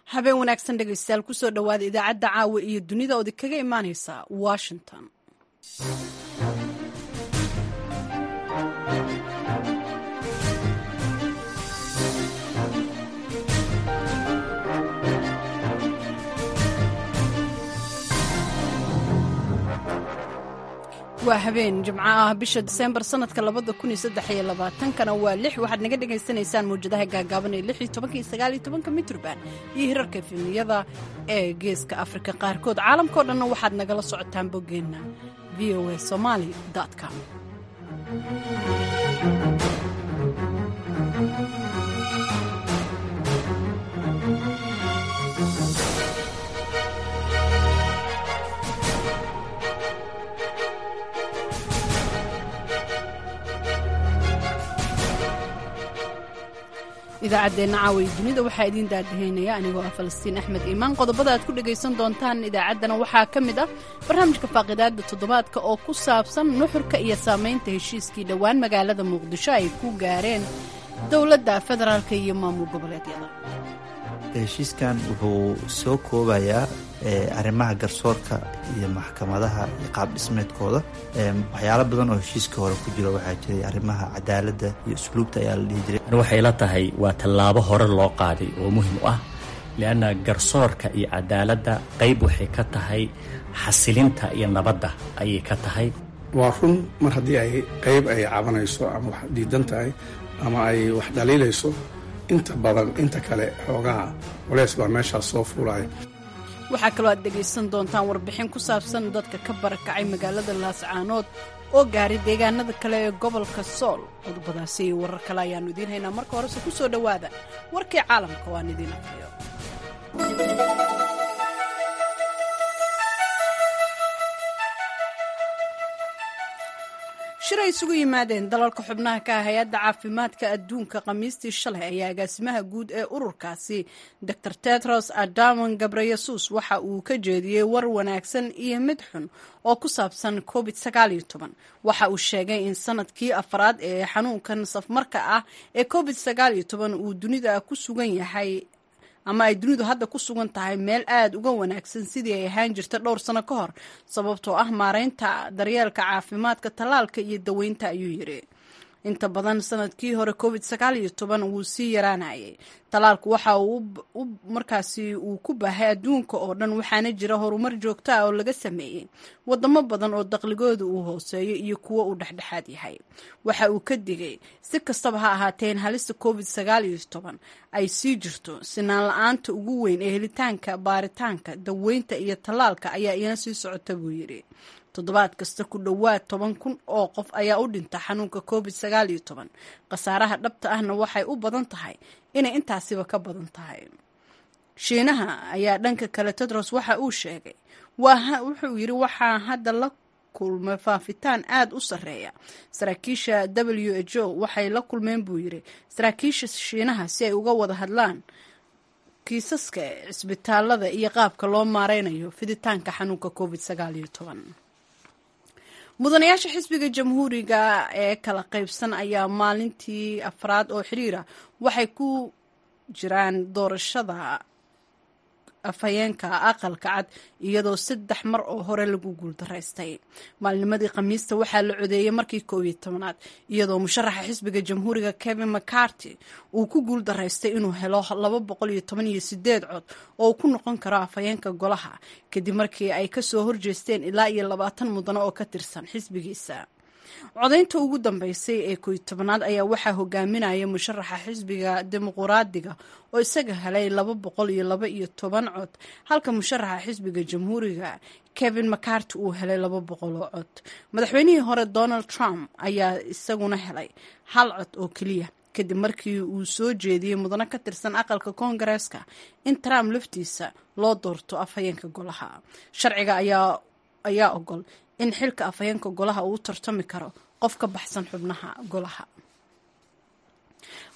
habeen wanaagsan dhegaystayaal kusoo dhowaada idaacadda caawa iyo dunida ood kaga imaaneysa washington waa habeen jimco ah bisha diseembar sanadka labada kun iyo saddex iyo labaatankana waa lix waxaad naga dhagaysanaysaan mawjadaha gaagaaban ee lix iyo tobanka iyo sagaal iyo tobanka mitrban iyo hirarka efemiyada ee geeska afrika qaarkood caalamkao dhanna waxaad nagala socotaan boggeenna v o a somaali com idaacaddeenna caawiya dunida waxaa idiin daadahaynaya anigoo ah falastiin axmed iimaan qodobada aad ku dhegaysan doontaan idaacaddana waxaa ka mid ah barnaamijka faaqidaada toddobaadka oo ku saabsan nuxurka iyo saamaynta heshiiskii dhowaan magaalada muqdisho ay ku gaareen dowladda federaalk iyo maamul goboleedyada heshiiskan wuxuu soo koobayaa arrimaha garsoorka iyo maxkamadaha iyo qaab dhismeedkooda waxyaalo badan oo heshiiska hore ku jiro waxaa jiray arrimaha cadaaladda iyo usluubta ayaa la dhihi jiray waxay la tahay waa tallaabo hore loo qaaday oo muhim u ah lianna garsoorka iyo cadaaladda qayb waxay ka tahay xasilinta iyo nabadda ayay ka tahay waa run mar haddii ay qayb ay cabanayso ama wax diidan tahay ama ay wax dhaliilayso inta badan inta kale xoogaha culeys baa meeshaas soo fuulaya waxaa kaloo aad dhegaysan doontaan warbixin ku saabsan dadka ka barakacay magaalada laascaanood oo gaaray deegaanada kale ee gobolka sool qodobadaasi iyo warar kale ayaannu idiin haynaa marka horese ku soo dhowaada warkii caalamka waan idiin aqriyo shir ay isugu yimaadeen dalalka xubnaha ka ah hay-adda caafimaadka adduunka khamiistii shalay ayaa agaasimaha guud ee ururkaasi dor tetros adamon gabreyesus waxa uu ka jeediyey war wanaagsan iyo mid xun oo ku saabsan covid waxa uu sheegay in sanadkii afraad ee xanuunkan safmarka ah ee covid uu dunida ku sugan yahay ama ay dunidu hadda ku sugan tahay meel aada uga wanaagsan sidii ay ahaan jirta dhowr sano ka hor sababtoo ah maareynta daryeelka caafimaadka tallaalka iyo daweynta ayuu yidhi inta badan sanadkii hore covid wuu sii yaraanayay tallaalku waxa uu markaasi uu ku baahay adduunka oo dhan waxaana jira horumar joogto ah oo laga sameeyey wadamo badan oo daqligooda uu hooseeyo iyo kuwo uu dhexdhexaad yahay waxa uu ka digay si kastaba ha ahaatee in halista covid ay sii jirto sinaan la-aanta ugu weyn ee helitaanka baaritaanka daweynta iyo tallaalka ayaa iyana sii socota buu yidhi toddobaad kasta ku dhowaad toban kun oo qof ayaa u dhinta xanuunka covid khasaaraha dhabta ahna waxay u badan tahay inay intaasiba ka badan tahay shiinaha ayaa dhanka kale tedros waxa uu sheegay wuxuu yidhi waxaa hadda la kulmay faafitaan aada u sarreeya saraakiisha w h o waxay la kulmeen buu yidhi saraakiisha shiinaha si ay uga wada hadlaan kiisaska cisbitaalada iyo qaabka loo maareynayo fiditaanka xanuunka covid mudanayaasha xisbiga jamhuuriga ee kala qaybsan ayaa maalintii afraad oo xiriira waxay ku jiraan doorashada afhayeenka aqalka cad iyadoo saddex mar oo hore lagu guuldaraystay maalnimadii khamiista waxaa la codeeyey markii koob iyo tobanaad iyadoo musharaxa xisbiga jamhuuriga kevin mccarty uu ku guuldaraystay inuu helo laba boqol iyo toban iyo sideed cod oo uu ku noqon karo afhayeenka golaha kadib markii ay kasoo horjeesteen ilaa iyo labaatan mudano oo ka tirsan xisbigiisa codaynta ugu dambeysay ee koy tobanaad ayaa waxaa hogaaminaya musharaxa xisbiga dimuquraadiga oo isaga helay laba boqol iyo laba iyo toban cod halka musharaxa xisbiga jamhuuriga kevin mccarty uu helay laba boqol oo cod madaxweynihii hore donald trump ayaa isaguna helay hal cod oo keliya kadib markii uu soo jeediyey mudano ka tirsan aqalka koongareeska in trump laftiisa loo doorto afhayeenka golaha sharciga ayaa ogol in xilka afhayeenka golaha uu u tartami karo qof ka baxsan xubnaha golaha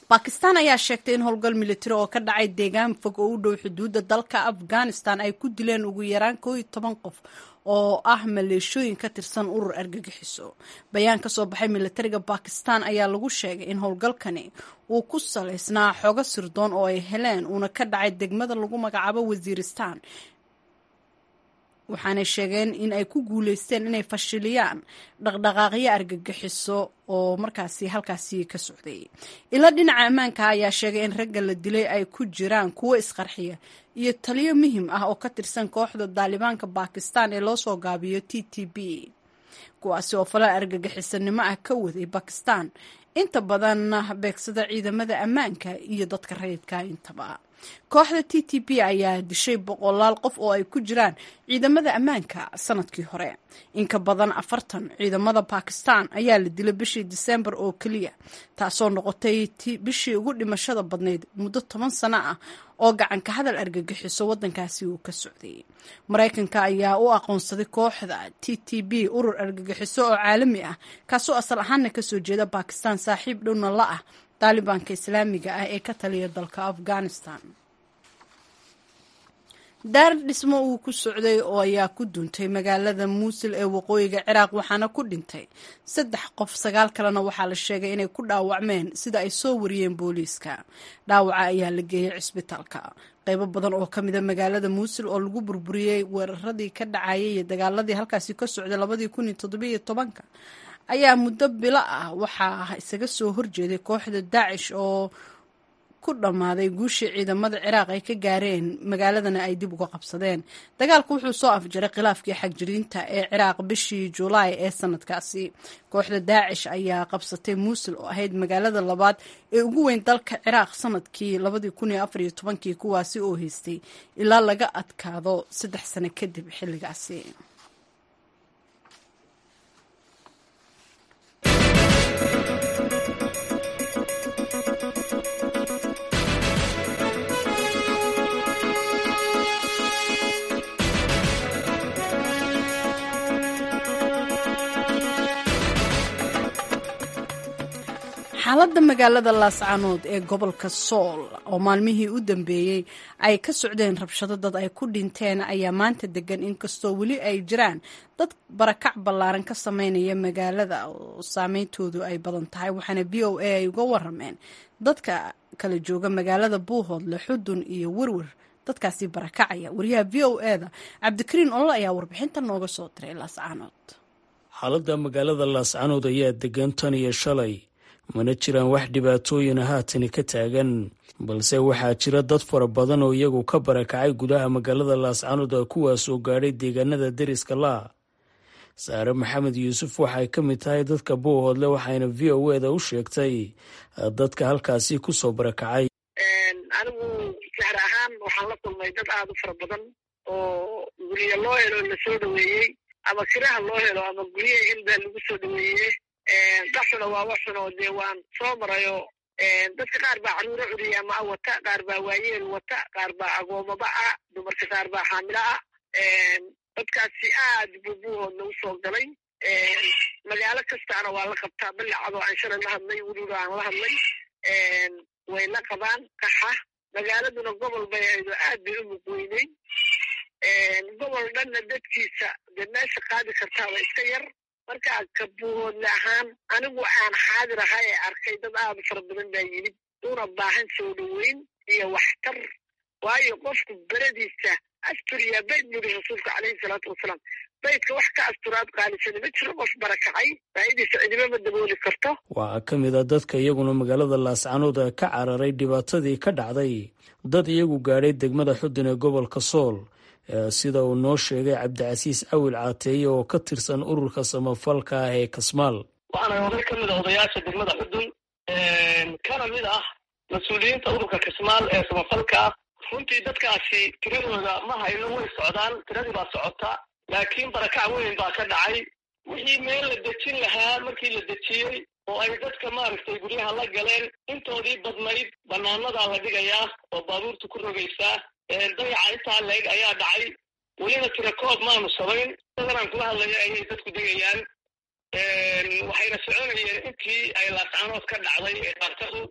bakistan ayaa sheegtay in howlgal militari oo ka dhacay deegaan fog oo u dhow xuduudda dalka afghanistan ay ku dileen ugu yaraan koo iyo toban qof oo ah maleeshooyin ka tirsan urur argagixiso bayaan ka soo baxay militariga bakistan ayaa lagu sheegay in howlgalkani uu ku salaysnaa xogo sirdoon oo ay heleen uuna ka dhacay degmada lagu magacaabo wasiiristan waxaanay sheegeen in ay ku guuleysteen inay fashiliyaan dhaqdhaqaaqyo argagixiso oo markaasi halkaasi ka socday ila dhinaca ammaanka ayaa sheegay in ragga la dilay ay ku jiraan kuwo isqarxiya iyo taliyo muhim ah oo ka tirsan kooxda daalibaanka bakistan ee loo soo gaabiyo t t b kuwaasi oo falal argagixisanimo ah ka waday bakistan inta badan beegsada ciidamada ammaanka iyo dadka rayidka intaba kooxda t t p ayaa dishay boqolaal qof oo ay ku jiraan ciidamada ammaanka sanadkii hore inka badan afartan ciidamada bakistan ayaa la dilay bishii disembar oo keliya taasoo noqotay bishii ugu dhimashada badnayd muddo toban sano ah oo gacanka hadal argagixiso waddankaasi uu ka socday maraykanka ayaa u aqoonsaday kooxda t t b urur argagixiso oo caalami ah kaasoo asal ahaana kasoo jeeda bakistan saaxiib dhowna la ah daalibaanka islaamiga ah ee ka taliya dalka afghanistan daar dhismo uu ku socday oo ayaa ku duntay magaalada muusil ee waqooyiga ciraaq waxaana ku dhintay saddex qof sagaal kalena waxaa la sheegay inay ku dhaawacmeen sida ay soo wariyeen booliiska dhaawaca ayaa la geeyey cisbitaalka qaybo badan oo ka mida magaalada muusil oo lagu burburiyey weeraradii ka dhacayay iyo dagaaladii halkaasi ka socday labadii kun iyo toddobiyo tobanka ayaa muddo bilo ah waxaa isaga soo horjeeday kooxda daacish oo ku dhammaaday guushii ciidamada ciraaq ay ka gaareen magaaladana ay dib uga qabsadeen dagaalku wuxuu soo afjaray khilaafkii xagjiriinta ee ciraaq bishii julaay ee sanadkaasi kooxda daacish ayaa qabsatay muusil oo ahayd magaalada labaad ee ugu weyn dalka ciraaq sanadkii labadii kun iyo afar iyo tobankii kuwaasi oo haystay ilaa laga adkaado saddex sano kadib xilligaasi xaaladda magaalada laascanood ee gobolka sool oo maalmihii u dambeeyey ay ka socdeen rabshado dad ay ku dhinteen ayaa maanta degan inkastoo weli ay jiraan dad barakac ballaaran ka sameynaya magaalada oo saameyntoodu ay badan tahay waxaana b o a ay uga warameen dadka kala jooga magaalada buuhoodle xudun iyo werwer dadkaasi barakacaya wariyaha v o e da cabdikariin olol ayaa warbixinta nooga soo diray laascanood xaaladda magaalada laascanood ayaa degan tan iyo shalay mana jiraan wax dhibaatooyina haatani ka taagan balse waxaa jira dad fara badan oo iyagu ka barakacay gudaha magaalada laascanood kuwaas oo gaadhay deegaanada deriska laa saare maxamed yuusuf waxay ka mid tahay dadka buuhoodle waxayna v o e da u sheegtay dadka halkaasi kusoo barakacay anigu saxr ahaan waxaan la kulmay dad aada u fara badan oo guryo loo helo lasoo dhaweeyey ama kiraha loo helo ama guryaha hilbaa lagu soo dhaweeye daxuna waa waxunoo dee waan soo marayo dadka qaar baa caruuro curiyaama a wata qaar baa waayeel wata qaar baa agoomaba ah dumarka qaar baa xaamilo ah dadkaasi aad buu buuhoodna usoo galay magaalo kastaana waa la qabtaa balacadoo aan shalay la hadlay weliba aan la hadlay way la qabaan qaxa magaaladuna gobol bay aydo aad bay u muqweyney gobol dhanna dadkiisa dee meesha qaadi kartaaba iska yar markaa ka buuhoodle ahaan anigu aan xaadir aha ee arkay dad aada u fara badan baa yimid una baahan soo dhoweyn iyo waxtar waayo qofku beradiisa asturiya bayd buri rasuulka caleyhi salaatu wasalaam baydka wax ka asturaad qaalisani ma jiro qof barakacay baahidiisa cidima ma dabooli karto waxaa ka mid a dadka iyaguna magaalada laascanood ka cararay dhibaatadii ka dhacday dad iyagu gaadhay degmada xudun ee gobolka sool sida uu noo sheegay cabdicasiis awil caateeye oo ka tirsan ururka samafalka ah ee kasmaal waxaana oday ka mid a odayaasha degmada xudun kana mid ah mas-uuliyiinta ururka kasmaal ee samafalka ah runtii dadkaasi tiradooda ma hayno way socdaan tiradii baa socota laakiin barakac weyn baa ka dhacay wixii meel la dejin lahaa markii la dejiyey oo ay dadka maaragtay guryaha la galeen intoodii badnayd banaanadaa la dhigayaa oo baabuurta ku rogaysaa dayaca intaa leeg ayaa dhacay welina tirakoob maanu samayn dadanaan kula hadlaya ayay dadku degayaan waxayna soconayeen intii ay laascanood ka dhacday ee dhaartadu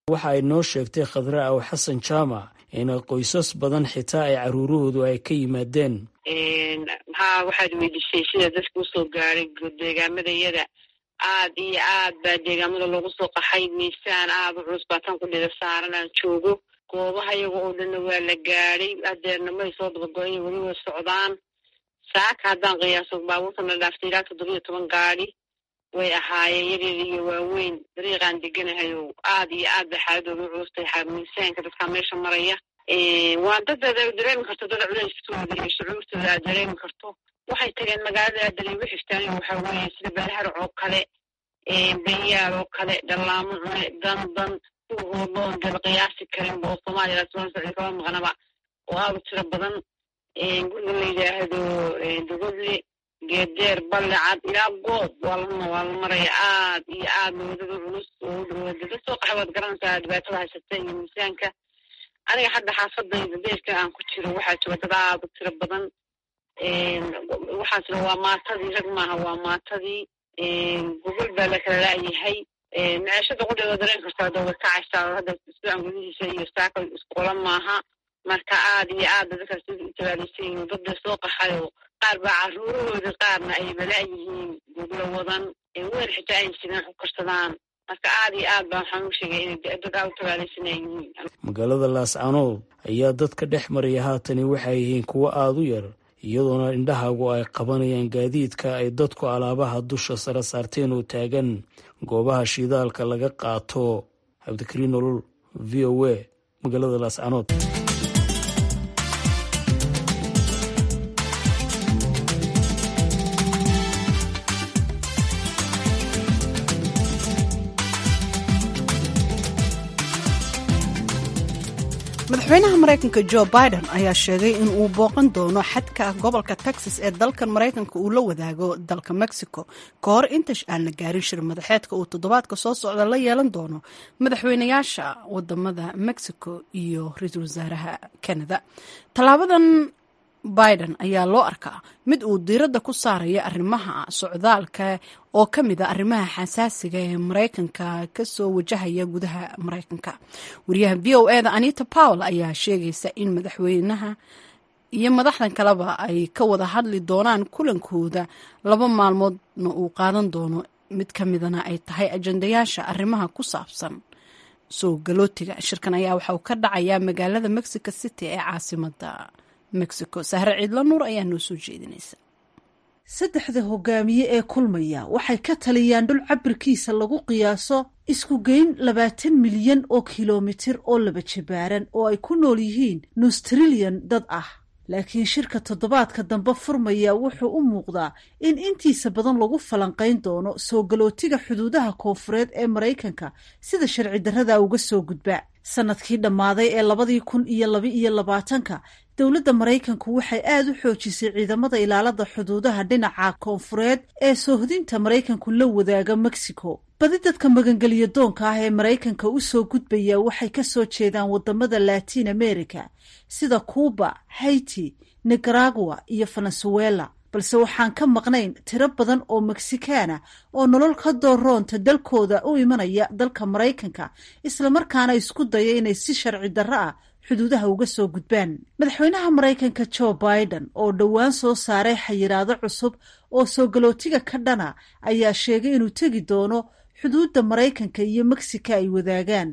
waxa ay noo sheegtay khadre aw xasan jaamac in qoysas badan xitaa ay caruurahoodu ay ka yimaadeen maxaa waxaad weydiisay sida dadka usoo gaaray deegaamadayada aad iyo aad baa deegaamada loogu soo qaxay miisaan aad u culus baa tan ku dhida saaran aan joogo goobaha iyaga oo dhanna waa la gaadhay hadeerna may soo dabago-in weli way socdaan saaka haddaan qiyaaso baabuurtana dhaaftay ilaa toddoba iyo toban gaadi way ahaayeen yaryar iyo waaweyn dariiqaan deganahay oo aad iyo aad bay xaaladooda u culustahay miisaanka dadkaa meesha maraya waa dad aad dareemi karto dad culeyskooda iyo shucuurtooda aad dareemi karto waxay tageen magaalada aadalay ugu xigtaan waxaa weeye sida baalharac oo kale benyaal oo kale dhallaamo cune dan dan kuwahooda oon daba qiyaasi karinba oo soomaaliya lasoo socday kaba maqnaba oo aad u tiro badan guriga la yidhaahdo dogodle geedeer balle cad ilaa goob waa la waa la maraya aad iyo aad wadada culus oo u dhawada dad soo qaxa waad garanaysaa dhibaatada haysata iyo miisaanka aniga hadda xaafadayda deerka aan ku jiro waxaa jooga dad aad u tiro badan waxaasna waa maatadii rag maaha waa maatadii gogol baa la kala laayahay meeshada qudheeda dareen kartaa dawad kacaysaa hadda isbuucan gudihiisa iyo saaka isqola maaha marka aad iyo aad dadkaas u tabaalaysayiin dadda soo qaxayo qaar baa caruurahooda qaarna ay balaayihiin goglo wadan weer xitaa ay jireen ku karsadaan marka aad iyo aad baa waxaan u sheegay inay dad aad u tabaalaysanaayihiin magaalada laascanood ayaa dadka dhex maraya haatani waxay yihiin kuwo aada u yar iyadoona indhahaagu ay qabanayaan gaadiidka ay dadku alaabaha dusha sare saarteen oo taagan goobaha shidaalka laga qaato cabdikariin nolol v o a magaalada laascanood madaxweynaha maraykanka jo biden ayaa sheegay in uu booqan doono xadka gobolka texas ee dalkan maraykanka uu la wadaago dalka mexico ka hor inta aan la gaarin shir madaxeedka uu toddobaadka soo socda la yeelan doono madaxweynayaasha wadamada mexico iyo ra-iisul wasaaraha canada tallaabadan biden ayaa loo arkaa mid uu diiradda ku saaraya arrimaha socdaalka oo ka mid a arrimaha xasaasiga ee maraykanka kasoo wajahaya gudaha maraykanka wariyaha v o e da anita powell ayaa sheegaysa in madaxweynaha iyo madaxdan kaleba ay ka wada hadli doonaan kulankooda laba maalmoodna uu qaadan doono mid ka midana ay tahay ajandayaasha arrimaha ku saabsan soo galootiga shirkan ayaa waxa uu ka dhacayaa magaalada mexico city ee caasimada mexico sahre ciidla nuur ayaa noo soo jeedinaysa saddexda hogaamiye ee kulmaya waxay ka taliyaan dhul cabirkiisa lagu qiyaaso isku geyn labaatan milyan oo kilomitir oo laba jabaaran oo ay ku nool yihiin nus trilyan dad ah laakiin shirka toddobaadka dambe furmaya wuxuu u muuqdaa in intiisa badan lagu falanqayn doono soo galootiga xuduudaha koonfureed ee maraykanka sida sharci darrada uga soo gudba sanadkii dhammaaday ee labadii kun iyo laba iyo labaatanka dowladda maraykanku waxay aada u xoojisay ciidamada ilaalada xuduudaha dhinaca koonfureed ee soohdinta maraykanku la wadaaga mexico badi dadka magangeliya doonka ah ee maraykanka u soo gudbaya waxay ka soo jeedaan wadamada latin america sida cuuba haiti nicaragua iyo venezuela balse waxaan ka maqnayn tiro badan oo meksikaana oo nolol ka dooroonta dalkooda u imanaya dalka maraykanka islamarkaana isku daya inay si sharci darro ah xuduudaha uga soo gudbaan madaxweynaha maraykanka joe biden oo dhowaan soo saaray xayiraado cusub oo soo galootiga ka dhana ayaa sheegay inuu tegi doono xuduudda maraykanka iyo mexico ay wadaagaan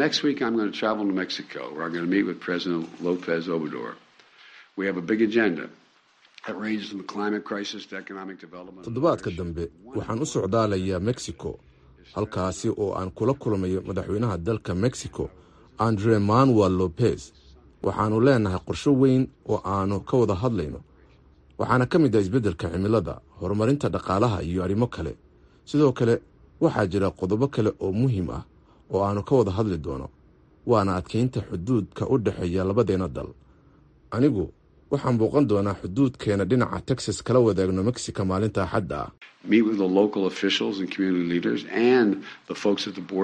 toddobaadka dambe waxaan u socdaalayaa mexico halkaasi oo aan kula kulmayo madaxweynaha dalka mexico andre manuel lopez waxaannu leenahay qorsho weyn oo aanu ka wada hadlayno waxaana ka mid ah isbeddelka cimilada horumarinta dhaqaalaha iyo arrimo kale sidoo kale waxaa jira qodobo kale oo muhiim ah oo aanu ka wada hadli doono waana adkeynta xuduudka u dhexeeya labadeenna dal anigu waxaan booqan doonaa xuduudkeena dhinaca texas kala wadaagno mexico maalinta axadda ah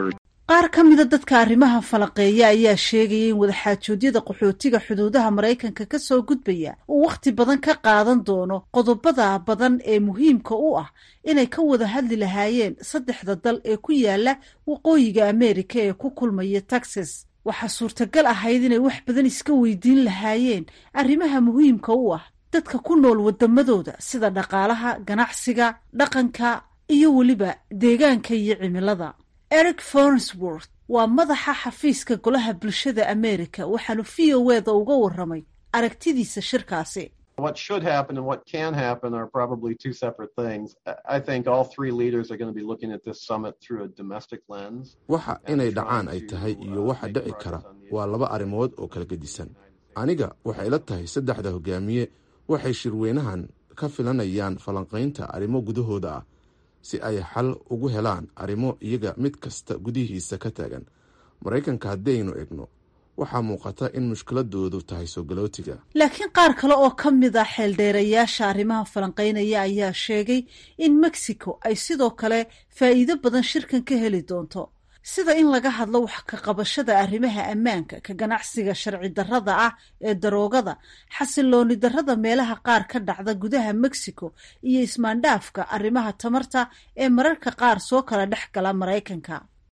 qaar ka mida dadka arrimaha falaqeeya ayaa sheegaya in wadaxaajoodyada qaxootiga xuduudaha maraykanka ka soo gudbaya uu wakhti badan ka qaadan doono qodobada badan ee muhiimka u ah inay ka wada hadli lahaayeen saddexda dal ee ku yaala waqooyiga ameerika ee ku kulmaya texas waxaa suurtagal ahayd inay wax badan iska weydiin lahaayeen arrimaha muhiimka u ah dadka ku nool wadamadooda sida dhaqaalaha ganacsiga dhaqanka iyo weliba deegaanka iyo cimilada eric fornsworth waa madaxa xafiiska golaha bulshada ameerika waxaanu v o eda uga waramay aragtidiisa shirkaasi What should happen and what can happen are probably two separate things. I think all three leaders are going to be looking at this summit through a domestic lens. waxa inay dhacaan ay tahay iyo waxa dhici kara waa laba arrimood oo kala gedisan aniga waxay ila tahay saddexda hogaamiye waxay shirweynahan ka filanayaan falanqaynta arrimo gudahooda ah si ay xal ugu helaan arrimo iyaga mid kasta gudihiisa ka taagan maraykanka haddaynu egno waxaa muuqata in mushkiladoodu tahay soo galootiga laakiin qaar kale oo ka mid a xeeldheerayaasha arrimaha falanqaynaya ayaa sheegay in mexico ay sidoo kale faa'iido badan shirkan ka heli doonto sida in laga hadlo wax ka qabashada arrimaha ammaanka ka ganacsiga sharci darrada ah ee daroogada xasilooni darrada meelaha qaar ka dhacda gudaha mexico iyo ismaandhaafka arrimaha tamarta ee mararka qaar soo kala dhex gala maraykanka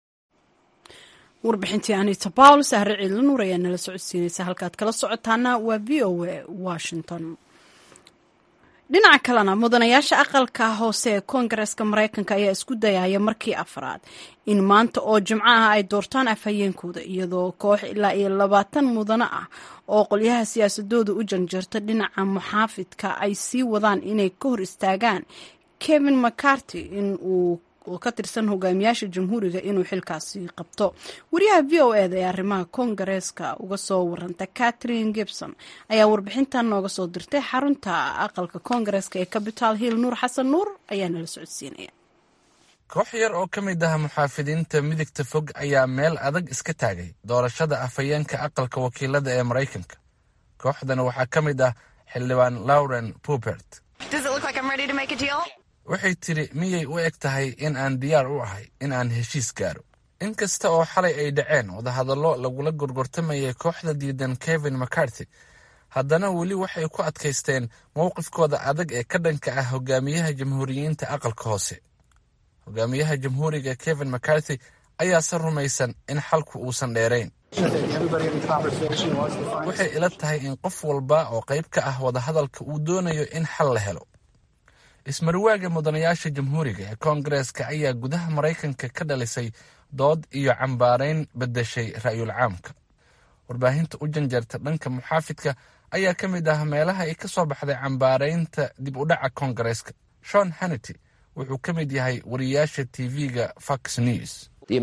warbixintii anita bawl sahre ciidla nuur ayaa nala socodsiinaysa halkaad kala socotaana waa v o a washington dhinaca kalena mudanayaasha aqalka hoose ee koongareeska maraykanka ayaa isku dayaya markii afraad in maanta oo jimco ah ay doortaan afhayeenkooda iyadoo koox ilaa iyo labaatan mudano ah oo qolyaha siyaasadooda u janjeerta dhinaca muxaafidka ay sii wadaan inay ka hor istaagaan kevin mccarty in uu oo ka tirsan hogaamiyaasha jamhuuriga inuu xilkaasi qabto wariyaha v o eda ee arrimaha koongareeska uga soo waranta catherine gibson ayaa warbixintan nooga soo dirtay xarunta aqalka koongareeska ee capital hill nuur xasan nuur ayaa nala socodsiinaya koox yar oo ka mid ah muxaafidiinta midigta fog ayaa meel adag iska taagay doorashada afhayeenka aqalka wakiilada ee maraykanka kooxdan waxaa ka mid ah xildhibaan lauren pupert waxay tidhi miyay u eg tahay in aan diyaar u ahay in aan heshiis gaaro in kasta oo xalay ay dhaceen wadahadallo lagula gorgortamayay kooxda diidan kevin mccarthy haddana weli waxay ku adkaysteen mowqifkooda adag ee ka dhanka ah hogaamiyaha jamhuuriyiinta aqalka hoose hogaamiyaha jamhuuriga kevin mccarthy ayaase rumaysan in xalku uusan dheerayn waxay ila tahay in qof walba oo qayb ka ah wadahadalka uu doonayo in xal la helo ismarwaaga mudanayaasha jamhuuriga ee koongareeska ayaa gudaha maraykanka ka dhalisay dood iyo cambaarayn beddeshay ra'yul caamka warbaahinta u janjeerta dhanka muxaafidka ayaa ka mid ah meelaha ay ka soo baxday cambaaraynta dib u dhaca koongareeska shon hannity wuxuu ka mid yahay wariyaasha tv-ga fox news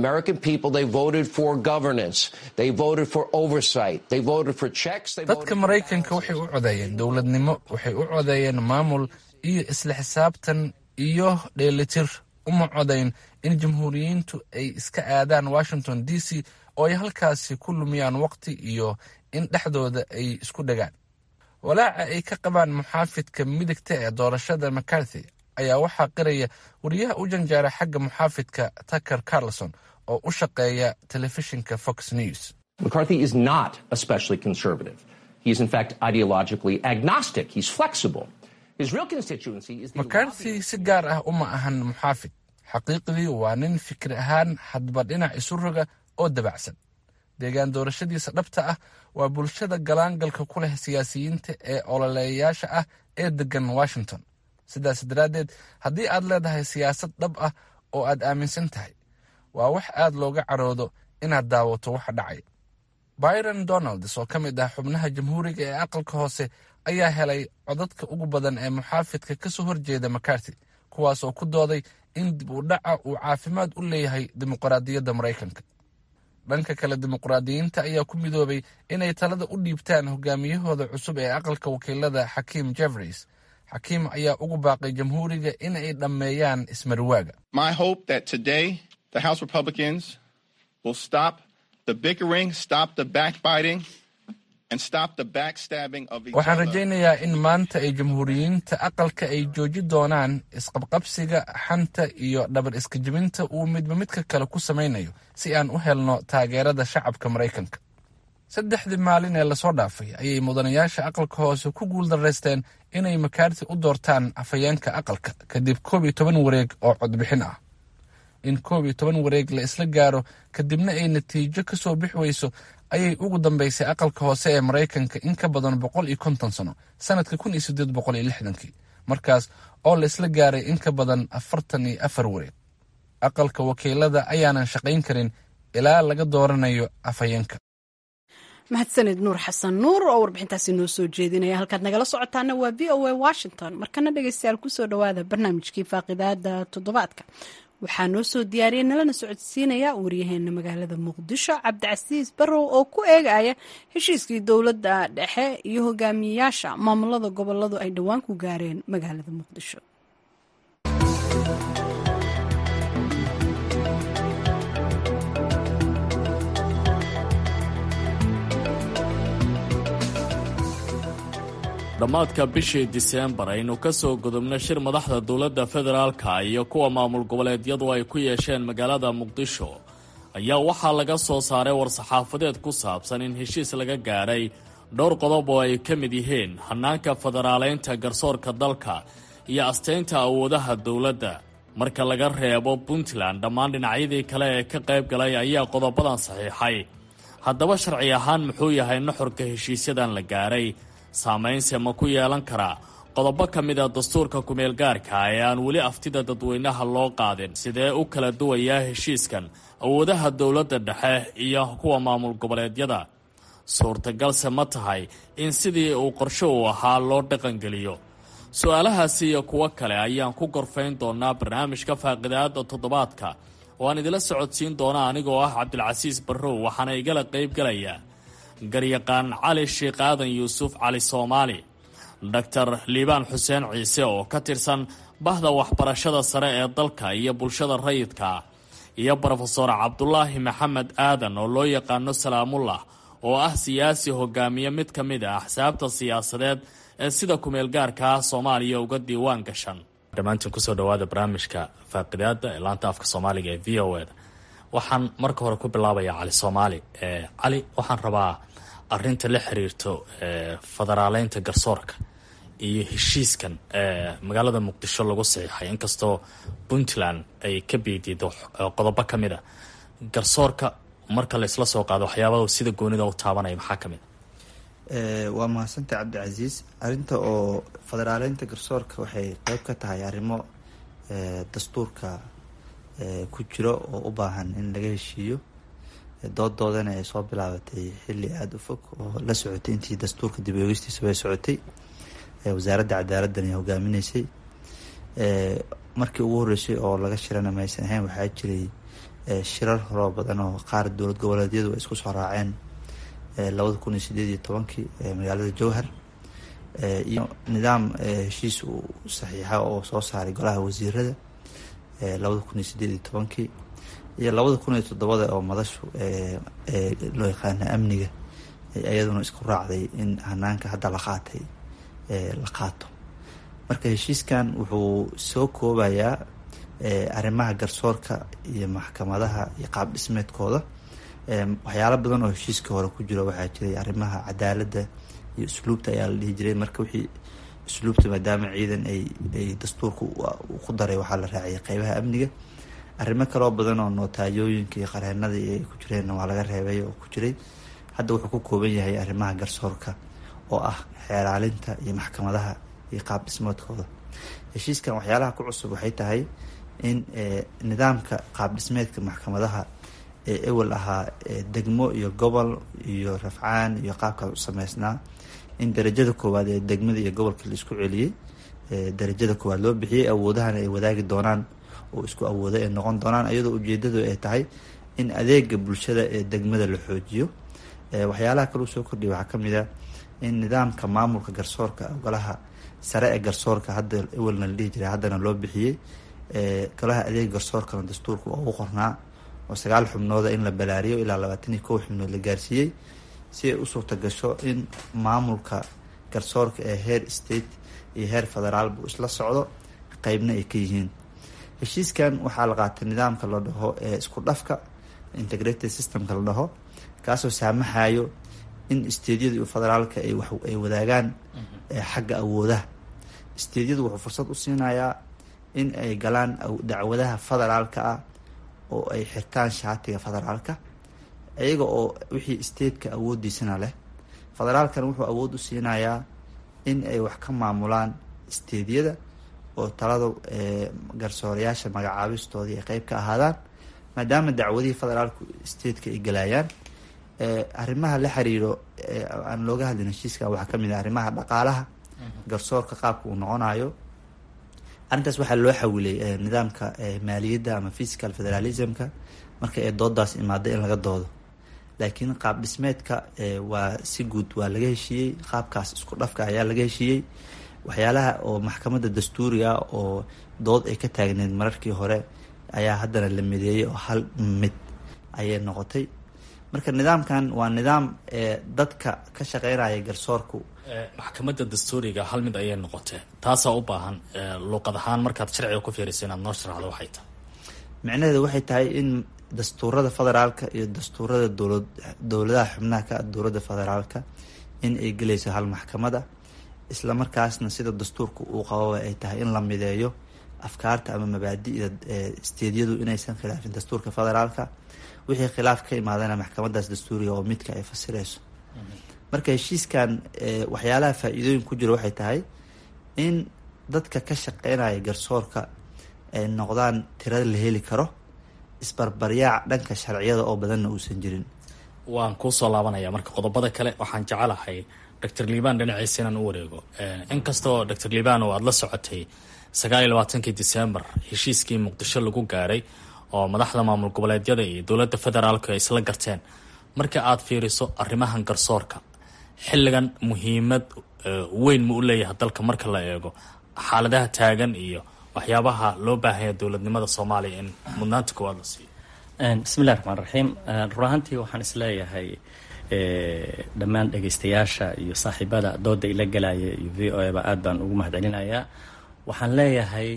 dadka maraykanka waxay u codeeyeen dowladnimo waxay u codeeyeen maamul iyo isla xisaabtan iyo dheelitir uma codayn in jamhuuriyiintu ay iska aadaan washington d c oo ay halkaasi ku lumiyaan waqti iyo in dhexdooda ay isku dhagaan walaaca ay ka qabaan muxaafidka midigta ee doorashada mccarthy ayaa waxaa qiraya wariyaha u janjeera xagga muxaafidka tucker carlson oo u shaqeeya telefishinka fox news McCarthy is not especially conservative. He is, in fact, ideologically agnostic. He's flexible. His real constituency is the mccarthy si gaar ah uma ahan muxaafid xaqiiqdii waa nin fikir ahaan hadba dhinac isu roga oo dabacsan deegaan doorashadiisa dhabta ah waa bulshada galaangalka ku leh siyaasiyiinta ee ololeeyayaasha ah ee degan washington sidaas daraaddeed haddii aad leedahay siyaasad dhab ah oo aad aaminsan tahay waa wax aad looga caroodo inaad daawato waxa dhacaya byron donalds oo ka mid ah xubnaha jamhuuriga ee aqalka hoose ayaa helay codadka ugu badan ee muxaafidka ka soo horjeeda macarty kuwaas oo ku dooday in dib u dhaca uu caafimaad u leeyahay dimuqraadiyadda maraykanka dhanka kale dimuqraadiyiinta ayaa ku midoobay inay talada u dhiibtaan hogaamiyahooda cusub ee aqalka wakiilada xakiim jefreys xakiim ayaa ugu baaqay jamhuuriga in ay dhammeeyaan ismarwaaga My hope that today the House Republicans will stop the bickering, stop the backbiting, and stop the backstabbing of each waxaan other. rajaynayaa in maanta ay jamhuuriyiinta aqalka ay jooji doonaan isqabqabsiga xanta iyo dhabar iska jebinta uu midba midka kale ku samaynayo si aan u helno taageerada shacabka maraykanka saddexdii maalin ee lasoo dhaafay ayay mudanayaasha aqalka hoose ku guuldaraysteen inay makaarti u doortaan afhayeenka aqalka kadib koob iyo toban wareeg oo codbixin ah in koob iyo toban wareeg la isla gaaro kadibna ay natiijo ka soo bix weyso ayay ugu dambeysay aqalka hoose ee maraykanka in ka badan boqol iyo konton sano sanadka kun iyo sideed boqol iyo lixdankii markaas oo la isla gaaray in ka badan afartan iyo afar wareeg aqalka wakiilada ayaanan shaqayn karin ilaa laga dooranayo afhayeenka mahadsanid nuur xasan nuur oo warbixintaasi noo soo jeedinaya halkaad nagala socotaana waa v o a washington markana dhegeystayaal kusoo dhawaada barnaamijkii faaqidaada toddobaadka waxaa noo soo diyaariyay nalana socodsiinaya waryaheena magaalada muqdisho cabdicasiis barrow oo ku eegaya heshiiskii dowladda dhexe iyo hogaamiyeyaasha maamulada goboladu ay dhowaan ku gaareen magaalada muqdisho dhammaadka bishii diseembar aynu ka soo gudubno shir madaxda dowladda federaalka iyo kuwa maamul goboleedyadu ay ku yeesheen magaalada muqdisho ayaa waxaa laga soo saaray war-saxaafadeed ku saabsan in heshiis laga gaadhay dhowr qodob oo ay ka mid yihiin hannaanka federaaleynta garsoorka dalka iyo asteynta awoodaha dowladda marka laga reebo puntland dhammaan dhinacyadii kale ee ka qayb galay ayaa qodobadan saxiixay haddaba sharci ahaan muxuu yahay nuxurka heshiisyadan la gaadhay saamaynse ma ku yeelan karaa qodobo ka mid a dastuurka kumeel gaarka ee aan weli aftida dadweynaha loo qaadin sidee u kala duwayaa heshiiskan awoodaha dowladda dhexe iyo kuwa maamul goboleedyada suurtagalse ma tahay in sidii uu qorsho uu ahaa loo dhaqangeliyo su-aalahaasi iyo kuwo kale ayaan ku gorfayn doonaa barnaamijka faaqidaada toddobaadka oo aan idila socodsiin doona anigoo ah cabdilcasiis barrow waxaana igala qayb galaya garyaqaan cali sheekh aadan yuusuf cali soomaali doctor liibaan xuseen ciise oo ka tirsan bahda waxbarashada sare ee dalka iyo bulshada rayidka iyo brofesor cabdulaahi maxamed aadan oo loo yaqaano salaamullah oo ah siyaasi hogaamiye mid ka mid a axsaabta siyaasadeed ee sida kumeel gaarka ah soomaaliya uga diiwaan gashan dhammaantiin kusoo dhawaada barnaamijka faaqidaada ee laanta afka soomaaliga ee v o eda waxaan marka hore ku bilaabayaa cali soomaali cali waxaan rabaa arinta la xiriirto federaaleynta garsoorka iyo heshiiskan magaalada muqdisho lagu saxiixay inkastoo puntland ay ka biidiido qodobo ka mid a garsoorka marka laysla soo qaado waxyaabada sida goonida u taabanaya maxaa ka mid a waa mahadsanta cabdicasiis arinta oo federaaleynta garsoorka waxay qeyb ka tahay arrimo dastuurka ku jiro oo u baahan in laga heshiiyo dooddoodana ay soo bilaabatay xilli aada u fog oo la socotay intii dastuurka dib oogistiisa bay socotay wasaaradda cadaaladdan ay hogaaminaysay markii ugu horreysay oo laga shirana maysan ahayn waxaa jiray shirar horoo badan oo qaar dowlad goboleedyadu ay isku soo raaceen labada kun iyo sideed iyo tobankii magaalada jowhar iyo nidaam heshiis uu saxiixa oo soo saaray golaha wasiirada labada kun iyo sideed iyo tobankii iyo labada kun iyo toddobada oo madashu loo yaqaana amniga iyaduna isku raacday in hanaanka hadda la qaatay la qaato marka heshiiskan wuxuu soo koobayaa arrimaha garsoorka iyo maxkamadaha iyo qaab dhismeedkooda waxyaalo badan oo heshiiska hore ku jiro waxaa jiray arrimaha cadaaladda iyo usluubta ayaa la dhihi jiray marka wixii usluubta maadaama ciidan ay ay dastuurka ku daray waxaa la raaciyay qeybaha amniga arrimo kaloo badan oo nootaayooyinka iyo qareenadii ay ku jireenna waa laga reebay oo ku jiray hadda wuxuu ku kooban yahay arrimaha garsoorka oo ah xeeraalinta iyo maxkamadaha iyo qaab dhismeedkooda heshiiskan waxyaalaha ku cusub waxay tahay in nidaamka qaab dhismeedka maxkamadaha ee ewel ahaa degmo iyo gobol iyo rafcaan iyo qaabkaas u sameysnaa in darajada koowaad ee degmada iyo gobolka la isku celiyey darajada koowaad loo bixiyey awoodahana ay wadaagi doonaan oo isku awooda ay noqon doonaan iyadoo ujeedadu ay tahay in adeega bulshada ee degmada la xoojiyo waxyaalaha kaleu soo kordhiya waxaa kamid a in nidaamka maamulka garsoorka golaha sare ee garsoorka hadda ewelna la dhihi jiray haddana loo bixiyey golaha adeega garsoorkana dastuurka waa ugu qornaa oo sagaal xubnooda in la balaariyo ilaa labaatan iyo kow xubnood la gaarsiiyey si ay u suurta gasho in maamulka garsoorka ee heer state iyo heer federaalbu isla socdo qeybna ay ka yihiin heshiiskan waxaa la qaatay nidaamka la dhaho ee isku dhafka integrated systemka la dhaho kaasoo saamaxayo in steedyada iyo federaalka ay wax ay wadaagaan xagga awoodaha steedyadu wuxuu fursad u siinayaa in ay galaan dacwadaha federaalka ah oo ay xirtaan shaatiga federaalka iyaga oo wixii stateka awoodiisana leh federaalkana wuxuu awood u siinayaa in ay wax ka maamulaan steedyada oo talada garsoorayaasha magacaabistoodii ay qeyb ka ahaadaan maadaama dacwadihii federaalku stateka ay galayaan arrimaha la xiriiro aan looga hadlin heshiiska waxaa kamid ah arrimaha dhaqaalaha garsoorka qaabka uu noqonayo arrintaas waxaa loo xawilay nidaamka maaliyadda ama physical federalismka marka ee doodaas imaada in laga doodo laakiin qaab dhismeedka waa si guud waa laga heshiiyey qaabkaas isku dhafka ayaa laga heshiiyey waxyaalaha oo maxkamadda dastuuriga oo dood ay ka taagneed mararkii hore ayaa haddana la mideeyey oo hal mid ayay noqotay marka nidaamkan waa nidaam dadka ka shaqeynaya garsoorku maxkamadda dastuuriga hal mid ayay noqotee taasaa u baahan luuqad ahaan markaad sharciga ku fiiriso inaad noo sharaxdo waxay tahay micnaheedu waxay tahay in dastuurada federaalka iyo dastuurada dowlad dowladaha xubnaha ka dowladda federaalka in ay gelayso hal maxkamada isla markaasna sida dastuurka uu qababa ay tahay in la mideeyo afkaarta ama mabaadi'da steedyadu inaysan khilaafin dastuurka federaalka wixii khilaaf ka imaadana maxkamadaas dastuuriga oo midka ay fasireyso marka heshiiskan waxyaalaha faa-iidooyin ku jira waxay tahay in dadka ka shaqeynaya garsoorka ay noqdaan tirada la heli karo isbarbaryaac dhanka sharciyada oo badanna uusan jirin waan kuusoo laabanaya marka qodobada kale waxaan jecelahay doctor liban dhinaciisa inaan u wareego inkastoo doctor liban oo aada la socotay sagaal iyo labaatankii december heshiiskii muqdisho lagu gaaray oo madaxda maamul goboleedyada iyo dowladda federaalku ay isla garteen marka aad fiiriso arrimahan garsoorka xilligan muhiimad weyn ma u leeyahay dalka marka la eego xaaladaha taagan iyo waxyaabaha loo baahanya dowladnimada soomaaliya in mudnaanta koowaad la siiyo bismillahi raxmaan raxiim run ahaantii waxaan isleeyahay dhammaan dhegeystayaasha iyo saaxiibada dooda ila galaya iyo v o eba aad baan ugu mahadcelinayaa waxaan leeyahay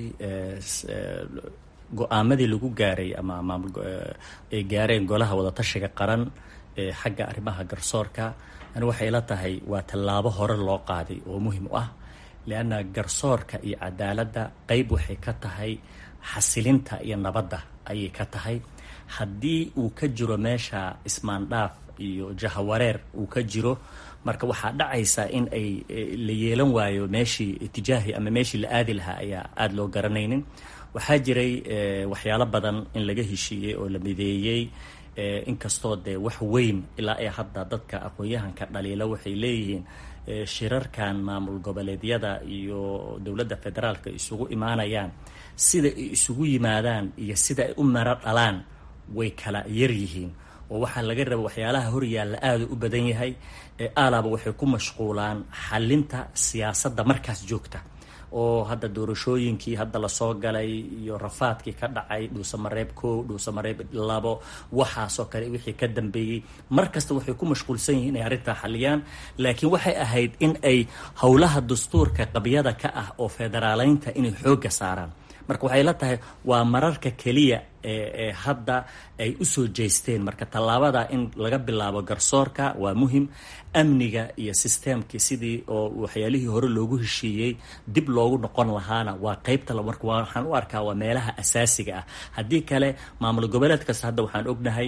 go-aamadii lagu gaaray ama maamul ay gaareen golaha wadatashiga qaran ee xagga arrimaha garsoorka ani waxay ila tahay waa tallaabo hore loo qaaday oo muhim u ah lianna garsoorka iyo cadaaladda qeyb waxay ka tahay xasilinta iyo nabadda ayay ka tahay haddii uu ka jiro meesha ismaandhaaf iyo jahawareer uu ka jiro marka waxaa dhacaysa in ay la yeelan waayo meeshii itijaahi ama meeshii la aadi lahaa ayaa aada loo garanaynin waxaa jiray waxyaalo badan in laga heshiiyey oo la mideeyey inkastoo dee wax weyn ilaa ee hadda dadka aqoon-yahanka dhaliila waxay leeyihiin shirarkan maamul goboleedyada iyo dowladda federaalka isugu imaanayaan sida ay isugu yimaadaan iyo sida ay u mero dhalaan way kala yar yihiin oo waxaa laga raba waxyaalaha horyaalla aada u badan yahay aalaba waxay ku mashquulaan xalinta siyaasadda markaas joogta oo hadda doorashooyinkii hadda lasoo galay iyo rafaadkii ka dhacay dhuusamareeb kow dhuusamareeb labo waxaasoo kale wixii ka dambeeyey mar kasta waxay ku mashquulsan yihiin inay arrintaa xaliyaan laakiin waxay ahayd in ay howlaha dastuurka qabyada ka ah oo federaaleynta inay xoogga saaraan marka waxay la tahay waa mararka keliya ee hadda ay usoo jeesteen marka tallaabada in laga bilaabo garsoorka waa muhim amniga iyo sisteemkii sidii oo waxyaalihii hore loogu heshiiyey dib loogu noqon lahaana waa qeybta marka waxaan u arkaa waa meelaha asaasiga ah haddii kale maamul goboleed kasta hadda waxaan ognahay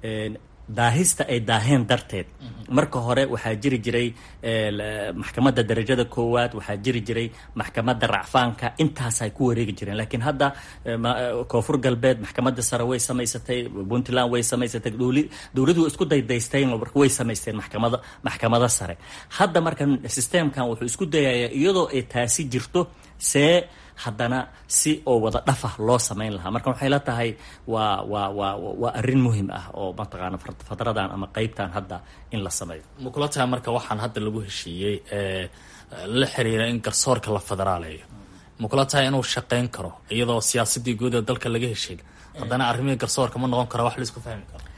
daahista ay daaheen darteed marka hore waxaa jiri jiray maxkamadda darajada koowaad waxaa jiri jiray maxkamadda racfaanka intaasay ku wareegi jireen laakiin hadda koonfur galbeed maxkamadda sare way samaysatay puntland way samaysatay dowladu isku daydaysteen marka way samaysteen maxkamada maxkamada sare hadda marka sisteemkan wuxuu isku dayayaa iyadoo ay taasi jirto see haddana si oo wada dhafa loo samayn lahaa marka waxay la tahay waa waa waa waa arrin muhim ah oo mataqaana fatradan ama qeybtan hadda in la sameeyo ma kula tahay marka waxaan hadda lagu heshiiyey ee la xiriira in garsoorka la federaaleeyo ma kula tahay inuu shaqeyn karo iyadoo siyaasadii guud ee dalka laga heshiin haddana arrimihii garsoorka ma noqon karo wax la isku fahmi karo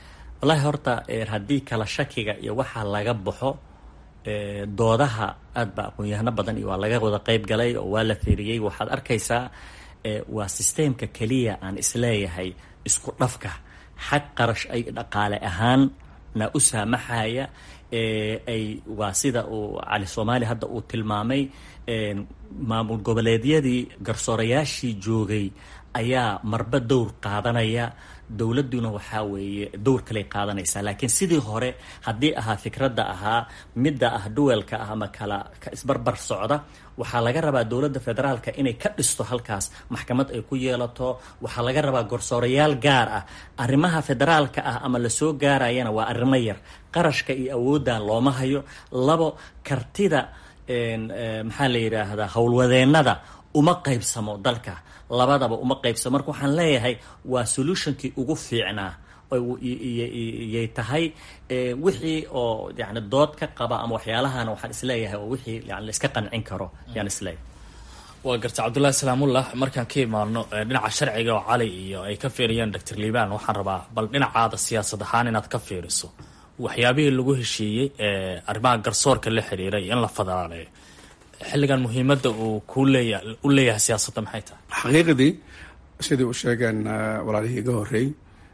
wallaahi horta haddii kala shakiga iyo waxaa laga baxo doodaha aad ba aqoon-yahano badan iyo waa laga wada qeyb galay oo waa la fiiriyey waxaad arkaysaa waa sisteemka keliya aan isleeyahay isku dhafka xag qarash ay dhaqaale ahaanna u saamaxaya ay waa sida uu cali soomaali hadda uu tilmaamay maamul goboleedyadii garsoorayaashii joogay ayaa marba dowr qaadanaya dowladduna waxaa weeye dowr kaley qaadanaysaa laakiin sidii hore haddii ahaa fikradda ahaa midda ah duwelka ah ama kala isbarbar socda waxaa laga rabaa dowladda federaalka inay ka dhisto halkaas maxkamad ay ku yeelato waxaa laga rabaa garsoorayaal gaar ah arrimaha federaalka ah ama lasoo gaarayana waa arrimo yar qarashka iyo awooddan looma hayo labo kartida maxaa la yidhaahdaa howlwadeennada uma qaybsamo dalka labadaba uma qaybsamo marka waxaan leeyahay waa solutionkii ugu fiicnaa yay tahay wixii oo yani dood ka qaba ama waxyaalahana waxaan isleeyahay oo wixii yani laiska qancin karo yaan isleeyahay waa garta cabdullaahi salaamullah markaan ka imaano dhinaca sharciga oo cali iyo ay ka fiiriyeen doctor liibaan waxaan rabaa bal dhinacaada siyaasad ahaan inaad ka fiiriso waxyaabihii lagu heshiiyey ee arrimaha garsoorka la xiriiray in la federaaleeyo xilligan muhiimadda uu ku leeya u leeyahay siyaasadda maxay tahay xaqiiqdii sidii u sheegeen walaalihii iga horreey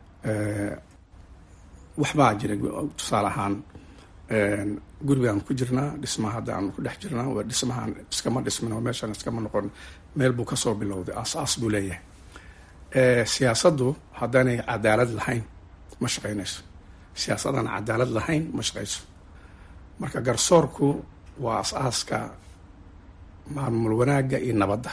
waxbaa jira tusaale ahaan gurigaan ku jirnaa dhismaha hadda aan ku dhex jirnaa waa dhismahaan iskama dhismin oo meeshaan iskama noqon meel buu kasoo bilowday aas-aas buu leeyahay siyaasaddu haddaanay cadaalad lahayn ma shaqaynayso siyaasadaan cadaalad lahayn ma shaqayso marka garsoorku waa as-aaska maamul wanaagga iyo nabadda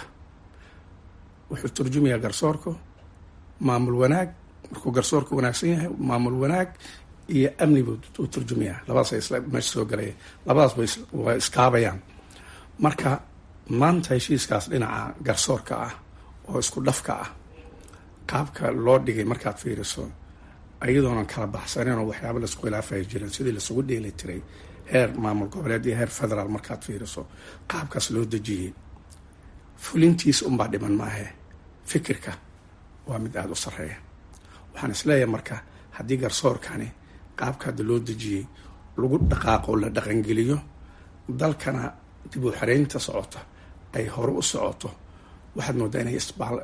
wuxuu turjumayaa garsoorku maamul wanaag markuu garsoorku wanaagsan yahay maamul wanaag iyo amni buu u turjumayaa labadaas ay isla meesha soo galaya labadaas way iskaabayaan marka maanta heshiiskaas dhinaca garsoorka ah oo isku dhafka ah qaabka loo dhigay markaad fiiriso iyadoonan kala baxsanin oo waxyaaba laisku khilaafaya jirin sidii laisugu dheeli tiray heer maamul goboleed iyo heer federaal markaad fiiriso qaabkaas loo dejiyey fulintiis unbaa dhiman maahe fikirka waa mid aada u sarreeya waxaan isleeyahay marka haddii garsoorkani qaabka hadda loo dejiyey lagu dhaqaaqo la dhaqangeliyo dalkana dib u xareynta socota ay hore u socoto waxaad moodaa inay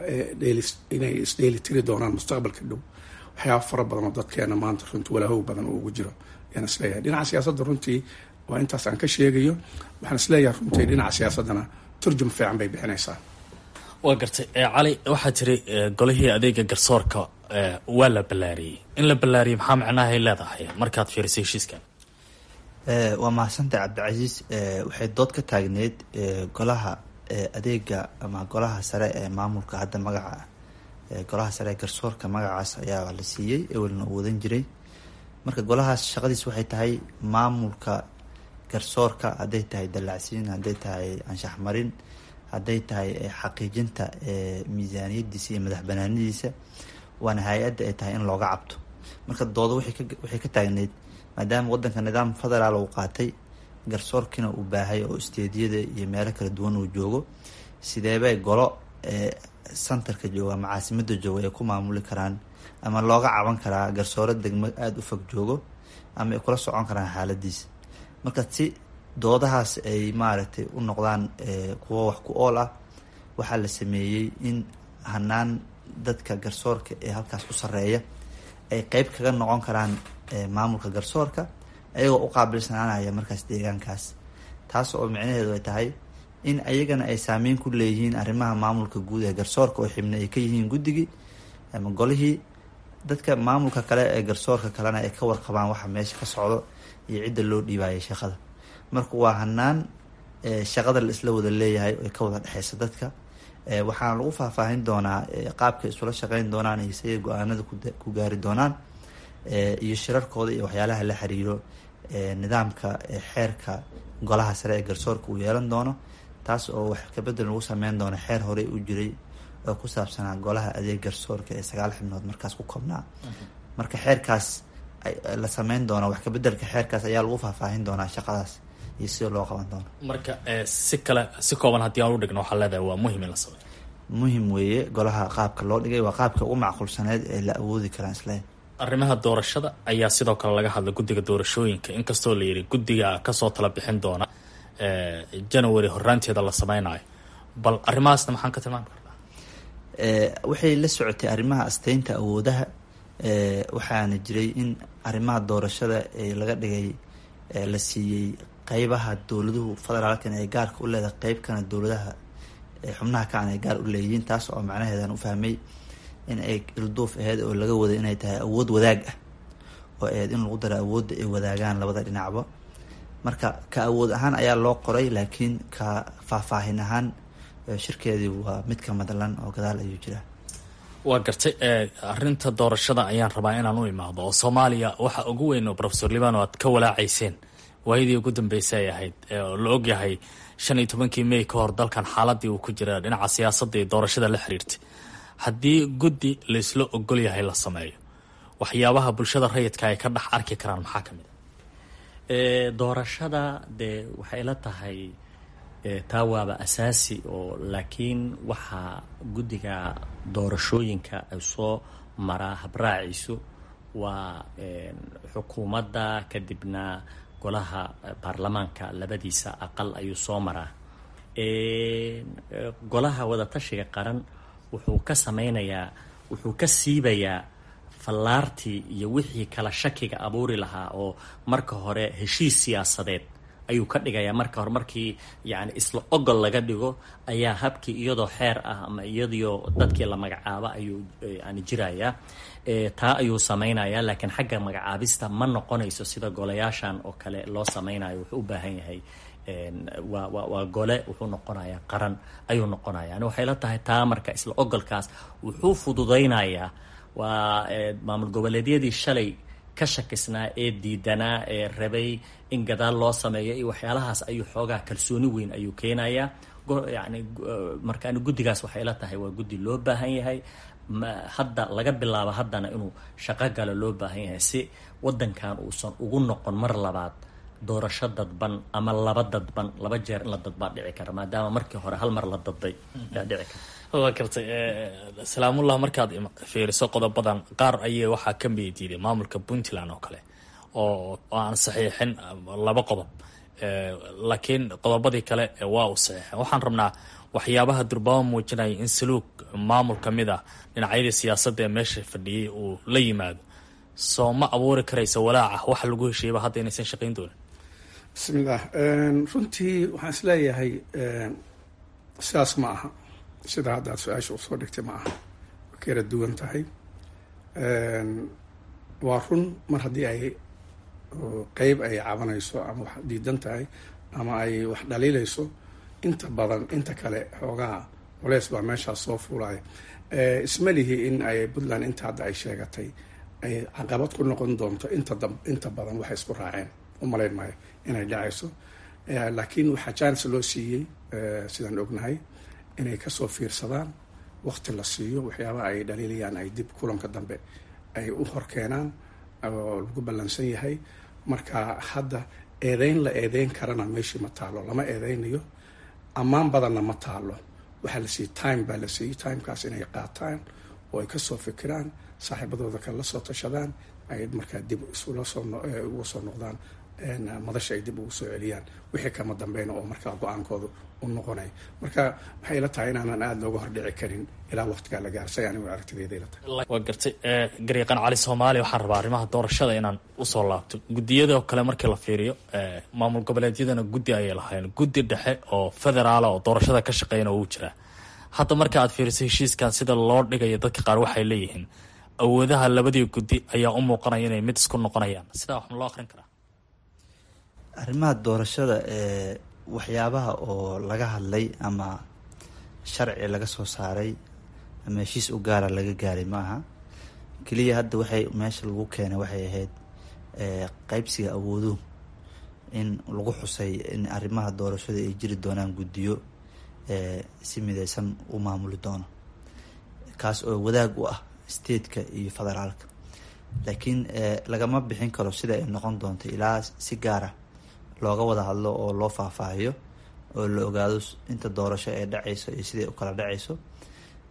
inay isdheeli tiri doonaan mustaqbalka dhow waxyaaba fara badan oo dadkeena maanta runtii walaahow badan uu ugu jiro ayaan isleeyahay dhinaca siyaasadda runtii waa intaas aan ka sheegayo waxaan isleeyahay runtii dhinaca siyaasaddana turjum fiican bay bixinaysaa waa gartay cali waxaa tiri golihii adeega garsoorka waa la ballaariyey in la ballaariyey maxaa macnahay leedahay markaad fiirisay heshiiskan waa mahadsantahay cabdicasiis waxay dood ka taagneyd golaha adeega ama golaha sare ee maamulka hadda magaca golaha sare ee garsoorka magacaas ayaa la siiyey ewelna uu wadan jiray marka golahaas shaqadiis waxay tahay maamulka garsoorka hadday tahay dallacsiin hadday tahay anshax marin hadday tahay xaqiijinta miisaaniyadiisa iyo madax banaanidiisa waana hay-adda ay tahay in looga cabto marka doodo waxay ka taagneyd maadaama wadanka nidaam federaal uu qaatay garsoorkiina uu baahay oo isteediyada iyo meelo kala duwan uu joogo sideebay golo centerka jooga ama caasimada jooga ay ku maamuli karaan ama looga caban karaa garsooro degmo aada u fog joogo ama ay kula socon karaan xaaladiisa marka si doodahaas ay maaragtay u noqdaan kuwo wax ku ool ah waxaa la sameeyey in hanaan dadka garsoorka ee halkaas ku sareeya ay qeyb kaga noqon karaan maamulka garsoorka ayagoo u qaabilsanaanaya markaas deegaankaas taas oo micnaheedu ay tahay in ayagana ay saameyn ku leeyihiin arrimaha maamulka guud ee garsoorka oo xibna ay ka yihiin guddigii ama golihii dadka maamulka kale ee garsoorka kalena ay ka warqabaan waxa meesha ka socdo iyo cidda loo dhiibaya shaqada marka waa hanaan shaqada la isla wada leeyahay oo ka wada dhexeysa dadka waxaana lagu faahfaahin doonaa qaabka isula shaqeyn doonaan iyo siday go-aanada ku gaari doonaan iyo shirarkooda iyo waxyaalaha la xiriiro nidaamka xeerka golaha sare ee garsoorka uu yeelan doono taas oo wax kabedel lagu sameyn doono xeer horey u jiray oo ku saabsanaa golaha adeeg garsoorka ee sagaal xibnood markaas ku koobnaa marka xeerkaas la sameyn doono wax kabedelka xeerkaas ayaa lagu faahfaahin doonaa shaqadaas iyo sida loo qaban doono marka si kale si kooban haddii aan u dhigno waxaa leedahay waa muhim in la sameeyo muhim weeye golaha qaabka loo dhigay waa qaabka ugu macquulsaneed ee la awoodi karaan isle arrimaha doorashada ayaa sidoo kale laga hadlay guddiga doorashooyinka inkastoo la yidhi guddiga kasoo tala bixin doona january horaanteeda la sameynayo bal arrimahaasna maxaan ka tilmaami karnaa waxay la socotay arrimaha asteynta awoodaha waxaana jiray in arrimaha doorashada laga dhigay la siiyey qeybaha dowladuhu federaalkan ay gaarka u leedahay qeybkana dowladaha xubnaha kacan ay gaar u leeyihiin taas oo macnaheedan u fahmay in ay ilduuf aheyd oo laga waday inay tahay awood wadaag ah oo aheyd in lagu daro awoodda ay wadaagaan labada dhinacba marka ka awood ahaan ayaa loo qoray laakiin ka faahfaahin ahaan shirkeedii waa mid ka madlan oo gadaal ayuu jiraa waa gartay arrinta doorashada ayaan rabaa inaan u imaado oo soomaaliya waxa ugu weyn oo profesor liban oo aad ka walaacayseen waayadii ugu dambeysay ay ahayd oo la ogyahay shan iyo tobankii may ka hor dalkan xaaladii uu ku jira dhinaca siyaasadda iyo doorashada la xiriirtay haddii guddi laysla ogol yahay la sameeyo waxyaabaha bulshada rayidka ay ka dhex arki karaan maxaa ka mid a doorashada dee waxay la tahay taa waaba asaasi oo laakiin waxaa guddiga doorashooyinka ay soo maraa habraaciisu waa xukuumadda kadibna golaha baarlamaanka labadiisa aqal ayuu soo maraa golaha wadatashiga qaran wuxuu ka sameynayaa wuxuu ka siibayaa fallaartii iyo wixii kala shakiga abuuri lahaa oo marka hore heshiis siyaasadeed ayuu ka dhigayaa marka hore markii yani isla ogol laga dhigo ayaa habkii iyadoo xeer ah ama iyadoo dadkii la magacaabo ayuu yani jirayaa taa ayuu sameynayaa laakiin xagga magacaabista ma noqonayso sida golayaashan oo kale loo sameynayo wuxuu u baahan yahay waa wa waa gole wuxuu noqonayaa qaran ayuu noqonaya yani waxay la tahay taa marka isla ogolkaas wuxuu fududaynayaa waa maamul goboleedyadii shalay ka shakisnaa ee diidanaa ee rabay in gadaal loo sameeyo iyo waxyaalahaas ayuu xoogaa kalsooni weyn ayuu keenayaa yani markaan guddigaas waxay la tahay waa guddi loo baahan yahay hadda laga bilaabo haddana inuu shaqo galo loo baahan yahay si wadankan uusan ugu noqon mar labaad doorasho dadban ama laba dadban laba jeer in la dadbaa dhici kara maadaama markii hore hal mar la dadbay yaa dhici kara waa gartay salaamullah markaad fiiriso qodobadan qaar ayay waxaa ka midiiday maamulka puntland oo kale oo aan saxiixin laba qodob laakiin qodobadii kale waa uu saxiixin waxaan rabnaa waxyaabaha durbaamo muujinaya in saluug maamul ka mid ah dhinacyadii siyaasadda ee meesha fadhiyay uu la yimaado soo ma abuuri karaysa walaaca waxa lagu heshiiyaba hadda inaysan shaqayn doonin bismillaah runtii waxaan isleeyahay sidaas ma aha sida hadda aad su-aasha usoo dhigtay ma aha way kala duwan tahay waa run mar haddii ay qeyb ay cabanayso ama wax diidan tahay ama ay wax dhaliilayso inta badan inta kale xoogaha culeys baa meeshaas soo fuulaya isma lihi in ay puntland inta hadda ay sheegatay ay caqabad ku noqon doonto inta da inta badan waxay isku raaceen u malayn maayo inay dhacayso laakiin waxaa jaanis loo siiyey sidaan ognahay inay kasoo fiirsadaan wakti la siiyo waxyaabaha ay dhaliilayaan ay dib kulanka dambe ay u horkeenaan oo lagu ballansan yahay marka hadda eedeyn la eedeyn karana meeshii ma taalo lama eedeynayo ammaan badanna ma taalo waxaa la siiyey time baa la siiyey timekaas inay qaataan oo ay kasoo fikiraan saaxiibadooda kale la soo tashadaan ay markaa dib isula soo uga soo noqdaan madasha ay dib ugu soo celiyaan wixii kama dambeyna oo markaa go-aankooda u noqonay marka waxay la tahay inaanan aada looga hordhici karin ilaa waqtigaa la gaarsay anigu aragtideeday la tahay waa gartay garyaqaan cali soomaaliya waxaan rabaa arrimaha doorashada inaan usoo laabto guddiyada oo kale markii la fiiriyo maamul goboleedyadana guddi ayay lahayn guddi dhexe oo federaala oo doorashada ka shaqeeyana uu jiraa hadda marka aad fiiriso heshiiskan sida loo dhigayo dadka qaar waxay leeyihiin awoodaha labadii guddi ayaa u muuqanaya inay mid isku noqonayaan sidaa wax ma loo akrin karaa arrimaha doorashada ee waxyaabaha oo laga hadlay ama sharci laga soo saaray ama heshiis u gaara laga gaaray ma aha keliya hadda waxay meesha lagu keenay waxay ahayd qeybsiga awooduhu in lagu xusay in arrimaha doorashada ay jiri doonaan guddiyo si mideysan u maamuli doono kaas oo wadaag u ah stateka iyo federaalka laakiin lagama bixin karo sida ay noqon doonto ilaa si gaara looga wada hadlo oo loo faahfaahiyo oo la ogaado inta doorasho ee dhacayso iyo siday u kala dhacayso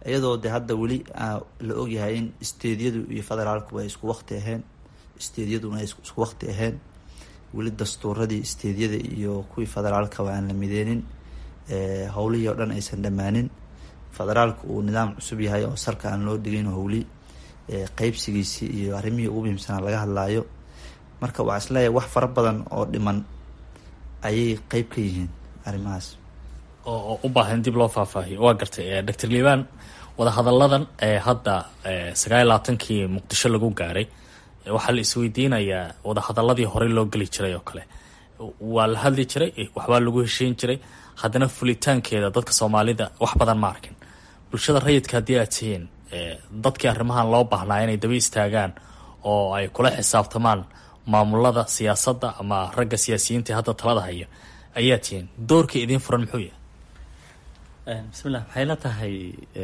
iyadoo de hadda weli la ogyahay in steedyadu iyo federaalkuba ay isku waqti ahayn steedyaduna ay isku waqti ahayn weli dastuuradii steedyada iyo kuwii federaalkaba aan la mideenin howlihii oo dhan aysan dhammaanin federaalka uu nidaam cusub yahay oo salka aan loo dhigin howli qeybsigiisii iyo arrimihii ugu muhiimsanaa laga hadlaayo marka waxaa isleeyahay wax fara badan oo dhiman ayay qeyb ka yihiin arrimahaas oo u baahan dib loo faahfaahiyo waa gartay doctor liibaan wadahadalladan ee hadda sagaal iyo labaatankii muqdisho lagu gaaray waxaa la isweydiinayaa wadahadaladii horey loo geli jiray oo kale waa la hadli jiray waxbaa lagu heshiin jiray haddana fulitaankeeda dadka soomaalida wax badan ma arkin bulshada rayidka haddii aad tihiin dadkii arrimahan loo baahnaa inay daba istaagaan oo ay kula xisaabtamaan maamulada siyaasadda ama ragga siyaasiyiinta hadda talada haya ayaa tihiin doorka idiin furan muxuu yahay bismillah waxay la tahay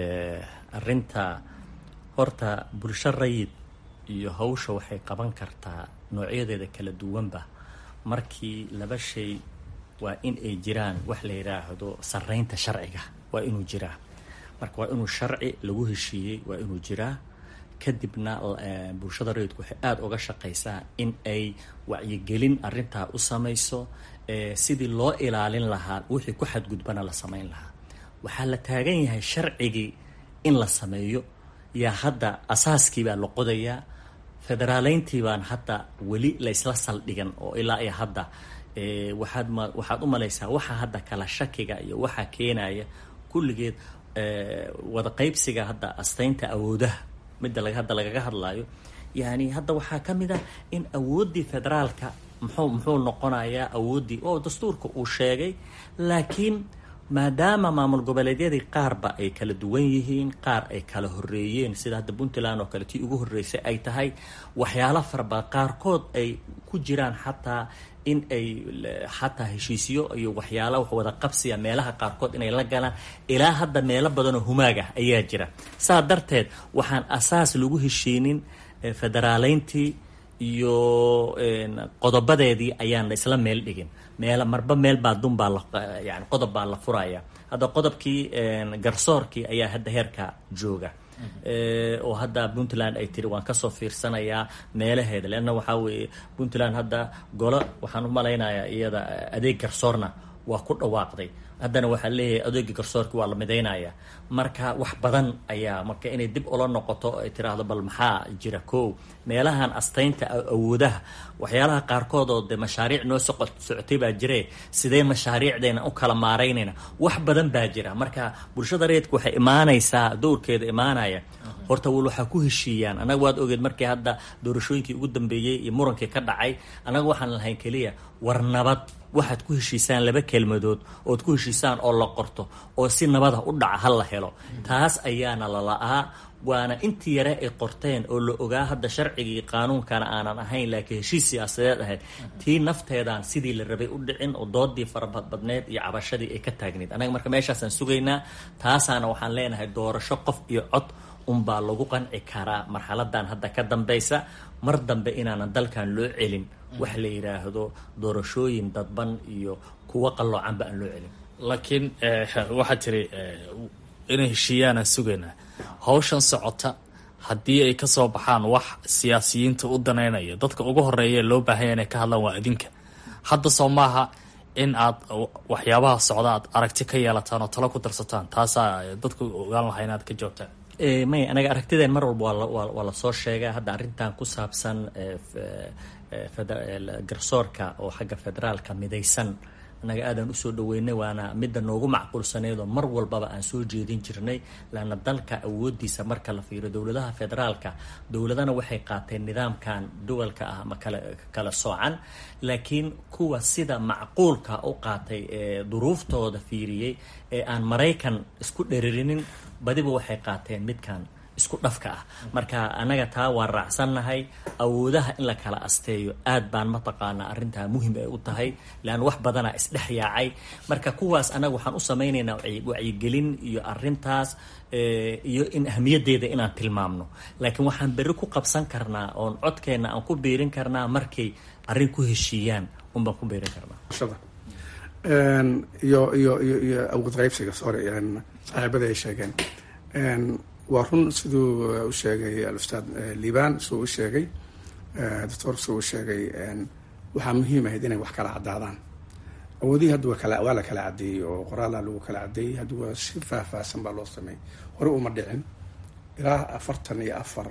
arinta horta bulsho rayid iyo hawsha waxay qaban kartaa noocyadeeda kala duwanba markii laba shay waa in ay jiraan wax la yidhaahdo sareynta sharciga waa inuu jiraa marka waa inuu sharci lagu heshiiyey waa inuu jiraa kadibna bulshada rayidku waxay aada uga shaqaysaa in ay wacyigelin arintaa u samayso sidii loo ilaalin lahaa wixii ku xadgudbana la samayn lahaa waxaa la taagan yahay sharcigii in la sameeyo yaa hadda asaaskii baa la qodayaa federaaleyntii baan hadda weli la isla saldhigan oo ilaa iyo hadda waxaad ma waxaad u malaysaa waxa hadda kala shakiga iyo waxaa keenaya kulligeed wada qeybsiga hadda asteynta awoodaha midda laga hadda lagaga hadlayo yani hadda waxaa ka mid ah in awooddii federaalka muxuu muxuu noqonayaa awooddii oo dastuurka uu sheegay laakiin maadaama maamul goboleedyadii qaarba ay kala duwan yihiin qaar ay kala horeeyeen sida hadda puntland oo kale tii ugu horreysay ay tahay waxyaalo faraba qaarkood ay ku jiraan xataa in ay xataa heshiisyo iyo waxyaala wada qabsiya meelaha qaarkood inay la galaan ilaa hadda meelo badanoo humaag ah ayaa jira saa darteed waxaan asaas lagu heshiinin federaaleyntii iyo qodobadeedii ayaan isla meel dhigin meel marba meel baa dun baa la yani qodob baa la furaya hadda qodobkii garsoorkii ayaa hadda heerka jooga oo hadda puntland ay tiri waan kasoo fiirsanayaa meelaheeda leanna waxaa weeye puntland hadda golo waxaan u malaynayaa iyada adeeg garsoorna waa ku dhawaaqday haddana waxaa leeyahay adeega garsoorki waa la midaynaya marka wax badan ayaa marka inay dib ula noqoto ay tiraahdo bal maxaa jira ko meelahan asteynta awoodaha waxyaalaha qaarkood oo de mashaariic noo soqo socotay baa jire sidee mashaariicdeena u kala maaraynayna wax badan baa jira marka bulshada reedka waxay imaanaysaa dowrkeeda imaanaya horta wal waxaa ku heshiiyaan annaga waad ogeed markii hadda doorashooyinkii ugu dambeeyey iyo murankii ka dhacay annaga waxaan lahayn keliya war nabad waxaad ku heshiisaan laba kelmadood ood ku heshiisaan oo la qorto oo si nabada u dhaca ha la helo taas ayaana la la-aa waana intii yare ay qorteen oo la ogaa hadda sharcigii qaanuunkana aanan ahayn laakiin heshiis siyaasadeed ahayd tii nafteedaan sidii la rabay u dhicin oo doodii farabadbadneed iyo cabashadii ay ka taagneyd annaga marka meeshaasaan sugaynaa taasaana waxaan leenahay doorasho qof iyo cod unbaa lagu qanci karaa marxaladan hadda ka dambaysa mar dambe inaanan dalkan loo celin wax la yidhaahdo doorashooyin dadban iyo kuwo qalloocanba aan loo celin laakiin waxaad tiri inay heshiiyaanaan sugaynaa hawshan socota haddii ay kasoo baxaan wax siyaasiyiinta u daneynaya dadka ugu horeeya loo baahanya inay ka hadlaan waa adinka hadda soo maaha in aad waxyaabaha socda aad aragti ka yeelataan oo talo ku darsataan taasaa dadku ogaan lahaa inaad ka joogtaan may anaga aragtideen mar walba waa lasoo sheega hadda arrintan ku saabsan garsoorka oo xagga federaalka midaysan annaga aadaan usoo dhaweynay waana midda noogu macquulsaneyd oo mar walbaba aan soo jeedin jirnay laana dalka awoodiisa marka la fiiriyo dowladaha federaalka dowladana waxay qaateen nidaamkan duwalka ah ama kala kala soocan laakiin kuwa sida macquulka u qaatay ee duruuftooda fiiriyey ee aan maraykan isku dheririnin badiba waxay qaateen midkan isku dhafka ah marka annaga taa waan raacsannahay awoodaha in la kala asteeyo aad baan mataqaanaa arrintaa muhim ay u tahay leanna wax badanaa isdhex yaacay marka kuwaas annaga waxaan u samaynaynaa wacyigelin iyo arrintaas iyo in ahmiyaddeeda inaan tilmaamno laakiin waxaan berri ku qabsan karnaa oon codkeenna aan ku biirin karnaa markay arrin ku heshiiyaan unbaan ku biirin karnaa iyo iyo iyo iyo awood qaybsiga sorry saaxiibada ay sheegeen waa run siduu u sheegay alustaad liban siduu u sheegay doctor siduu u sheegay waxaa muhiim ahayd inay wax kala caddaadaan awoodihii hadda waa la kala caddeeyey oo qoraalaa lagu kala caddeeyey hadda waa si faahfaahsan baa loo sameeyey hore uma dhicin ilaa afartan iyo afar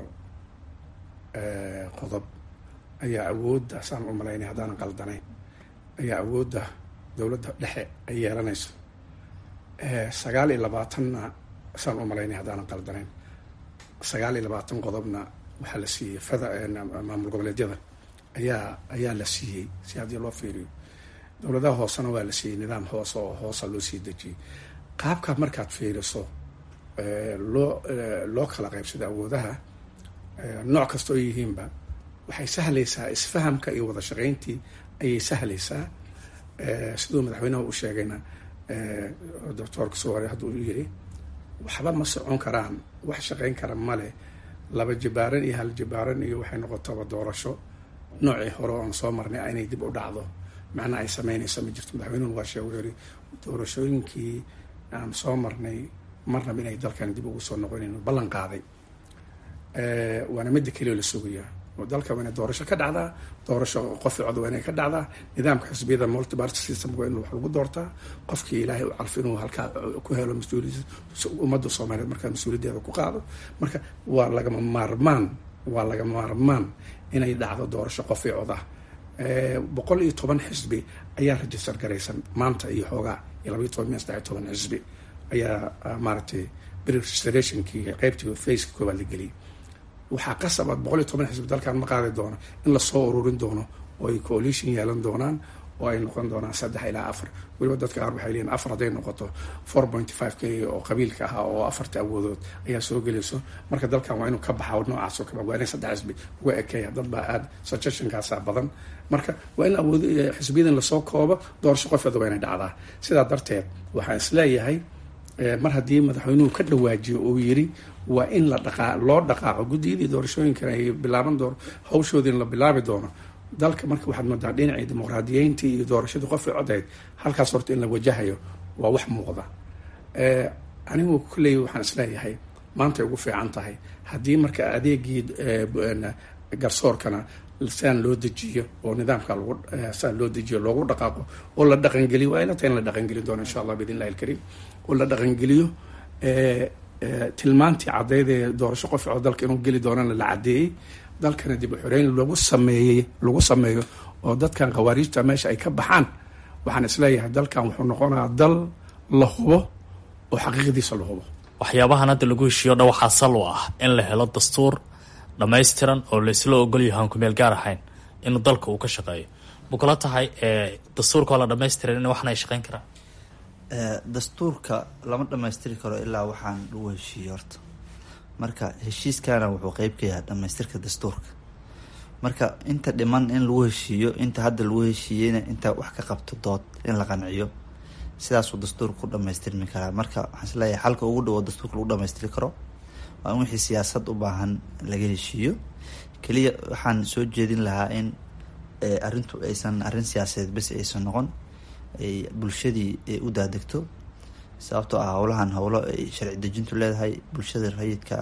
qodob ayaa awoodda saan u malaynay haddaanan qaldanayn ayaa awoodda dowladda dhexe ay yeelanayso sagaal iyo labaatanna saan u malaynay haddaanan qaldanayn sagaal iyo labaatan qodobna waxaa la siiyey fada maamul goboleedyada ayaa ayaa la siiyey si haddii loo fiiriyo dowladaha hoosena waa la siiyey nidaam hoose oo hoosa loo sii dejiyey qaabka markaad fiiriso loo loo kala qaybsado awoodaha nooc kasta oo yihiinba waxay sahlaysaa isfahamka iyo wada shaqayntii ayay sahlaysaa siduu madaxweynaha u sheegayna doctoorka soware hadda uu yiri waxba ma socon karaan wax shaqayn kara male laba jibaaran iyo hal jibaaran iyo waxay noqotaba doorasho noocii hore oon soo marnay inay dib u dhacdo macnaa ay sameynayso ma jirto madaxweynuhu waa sheeg wuxuu yiri doorashooyinkii aan soo marnay marnaba inay dalkan dib ugu soo noqonayno ballan qaaday waana midda keliya la sugayaa oo dalka waa inay doorasho ka dhacdaa doorasho qofi cod waa inay ka dhacdaa nidaamka xisbiyada multiparty system waa in wax lagu doortaa qofkii ilaahay u calfo inuu halkaa ku helo mas-uuliyad ummadda soomaaliyeed markaa mas-uuliyaddeeda ku qaado marka waa lagama maarmaan waa lagama maarmaan inay dhacdo doorasho qofi cod ah boqol iyo toban xisbi ayaa register garaysan maanta iyo xoogaa iyo labaiyo toban miya saddex iyo toban xisbi ayaa maaragtay registrationkii qeybtii faceka koobaad la geliyay waxaa qasabaad boqol iyo toban xisbi dalkan ma qaadi doono in lasoo ururin doono oo ay coalition yeelan doonaan oo ay noqon doonaan saddex ilaa afar weliba dadka qaar waxay leeyihin afar hadday noqoto four point five keliya oo qabiilka ahaa oo afarta awoodood ayaa soo gelayso marka dalkan waa inuu ka baxa noocaas oo kale waa inay saddex xisbi uga ekeeya dad baa aada suggestionkaasaa badan marka waa in awood xisbiyadan lasoo koobo doorasho qofeeda waa inay dhacdaa sidaa darteed waxaan isleeyahay mar haddii madaxweynuhu ka dhawaajiyo uu yiri waa in la dhaqaa loo dhaqaaqo guddiyadii doorashooyinkan ay bilaaban doono hawshoodiina la bilaabi doono dalka marka waxaad moodaa dhinacii dimuqraadiyeyntii iyo doorashadii qofkii codayd halkaas horta in la wajahayo waa wax muuqda anigu kulley waxaan isleeyahay maantay ugu fiican tahay haddii marka adeegii garsoorkana saan loo dejiyo oo nidaamka lagu saan loo dejiyo loogu dhaqaaqo oo la dhaqangeliyo waa ila tahay in la dhaqangeli doono insha allah biidn illahi alkariim oo la dhaqangeliyo tilmaantii caddeyd ee doorasho qof oo dalka inuu geli doonana la caddeeyey dalkana dib u xoreyn lagu sameeyey lagu sameeyo oo dadkan khawaariijta meesha ay ka baxaan waxaan isleeyahay dalkan wuxuu noqonayaa dal la hubo oo xaqiiqdiisa la hubo waxyaabahan hadda lagu heshiiyo dha waxaa sal u ah in la helo dastuur dhammaystiran oo laysla ogolyahay aan kumeel gaar ahayn inuu dalka uu ka shaqeeyo ma kula tahay dastuurka oo la dhamaystiran in waxna ay shaqeyn karaan dastuurka lama dhamaystiri karo ilaa waxaan lagu heshiiyo horta marka heshiiskana wuxuu qeyb ka yahay dhamaystirka dastuurka marka inta dhiman in lagu heshiiyo inta hadda lagu heshiiyeyna inta wax ka qabto dood in la qanciyo sidaasuu dastuurka ku dhamaystirmi karaa marka waxaan isleeyahay xalka ugu dhawo dastuurka lagu dhamaystiri karo waa in wixii siyaasad u baahan laga heshiiyo keliya waxaan soo jeedin lahaa in arrintu aysan arrin siyaasadeed bes aysan noqon ay bulshadii u daadegto sababtoo ah howlahan howlo ay sharci dejintu leedahay bulshada rayidka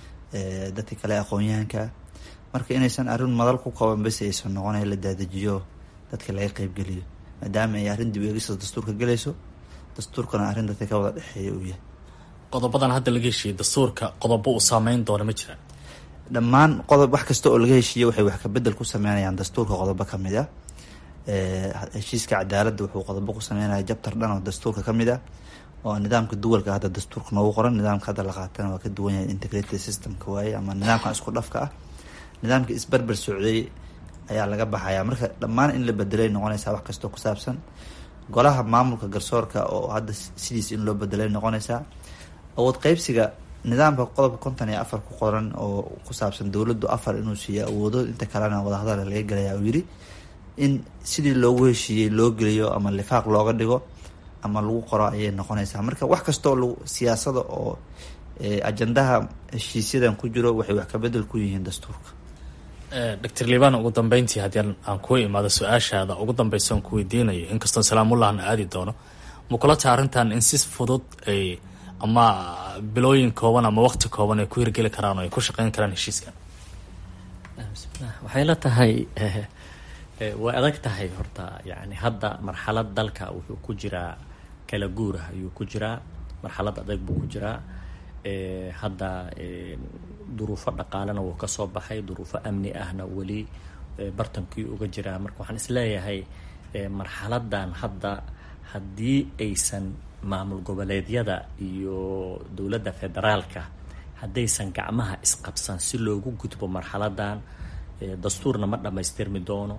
dadka kale aqoon-yahanka marka inaysan arrin madal ku kooban bes aysan noqon la daadejiyo dadka laga qeybgeliyo maadaama ay arrin dib eegista dastuurka gelayso dastuurkana arrin dadka ka wada dhexeeya uu yahay qodobadan hadda laga heshiiyey dastuurka qodobo uu saameyn doona ma jiraan dhammaan qodob wax kasta oo laga heshiiye waxay wax kabedel ku sameynayaan dastuurka qodobo kamid ah heshiiska cadaaladda wuxuu qodobo ku sameynaya jabtar dhan oo dastuurka kamid ah oo nidaamka duwalka hadda dastuurka noogu qoran nidaamka hadda la qaatana waa ka duwan yahay integrated systemka waaye ama nidaamkan isku dhafka ah nidaamka isberber socday ayaa laga baxaya marka dhammaan in la bedelay noqonaysaa wax kastoo ku saabsan golaha maamulka garsoorka oo hadda sidiis in loo bedelay noqonaysaa awood qeybsiga nidaamka qodobka konton iyo afar ku qoran oo ku saabsan dowladdu afar inuu siiyo awoodo inta kalena wadahadal laga gelaya uu yiri in sidii loogu heshiiyey loo geliyo ama lifaaq looga dhigo ama lagu qoro ayay noqonaysaa marka wax kastoo lagu siyaasada oo ajandaha heshiisyadan ku jiro waxay wax kabedel ku yihiin dastuurka doctor liban ugu dambeyntii haddii aan kuu imaado su-aashaada ugu dambeysa aan ku weydiinayo inkastoo salaamullahna aadi doono ma kula taha arrintan in si fudud ay ama bilooyin kooban ama waqti kooban ay ku hirgeli karaan oo ay ku shaqeyn karaan heshiiskan waxay la tahay way adag tahay horta yani hadda marxalad dalka wuxuu ku jiraa kala guurah ayuu ku jiraa marxalad adag buu ku jiraa hadda duruufo dhaqaalena wuu kasoo baxay duruufo amni ahna weli bartankii uga jiraa marka waxaan isleeyahay marxaladan hadda haddii aysan maamul goboleedyada iyo dowladda federaalka haddaysan gacmaha isqabsan si loogu gudbo marxaladan dastuurna ma dhammaystirmi doono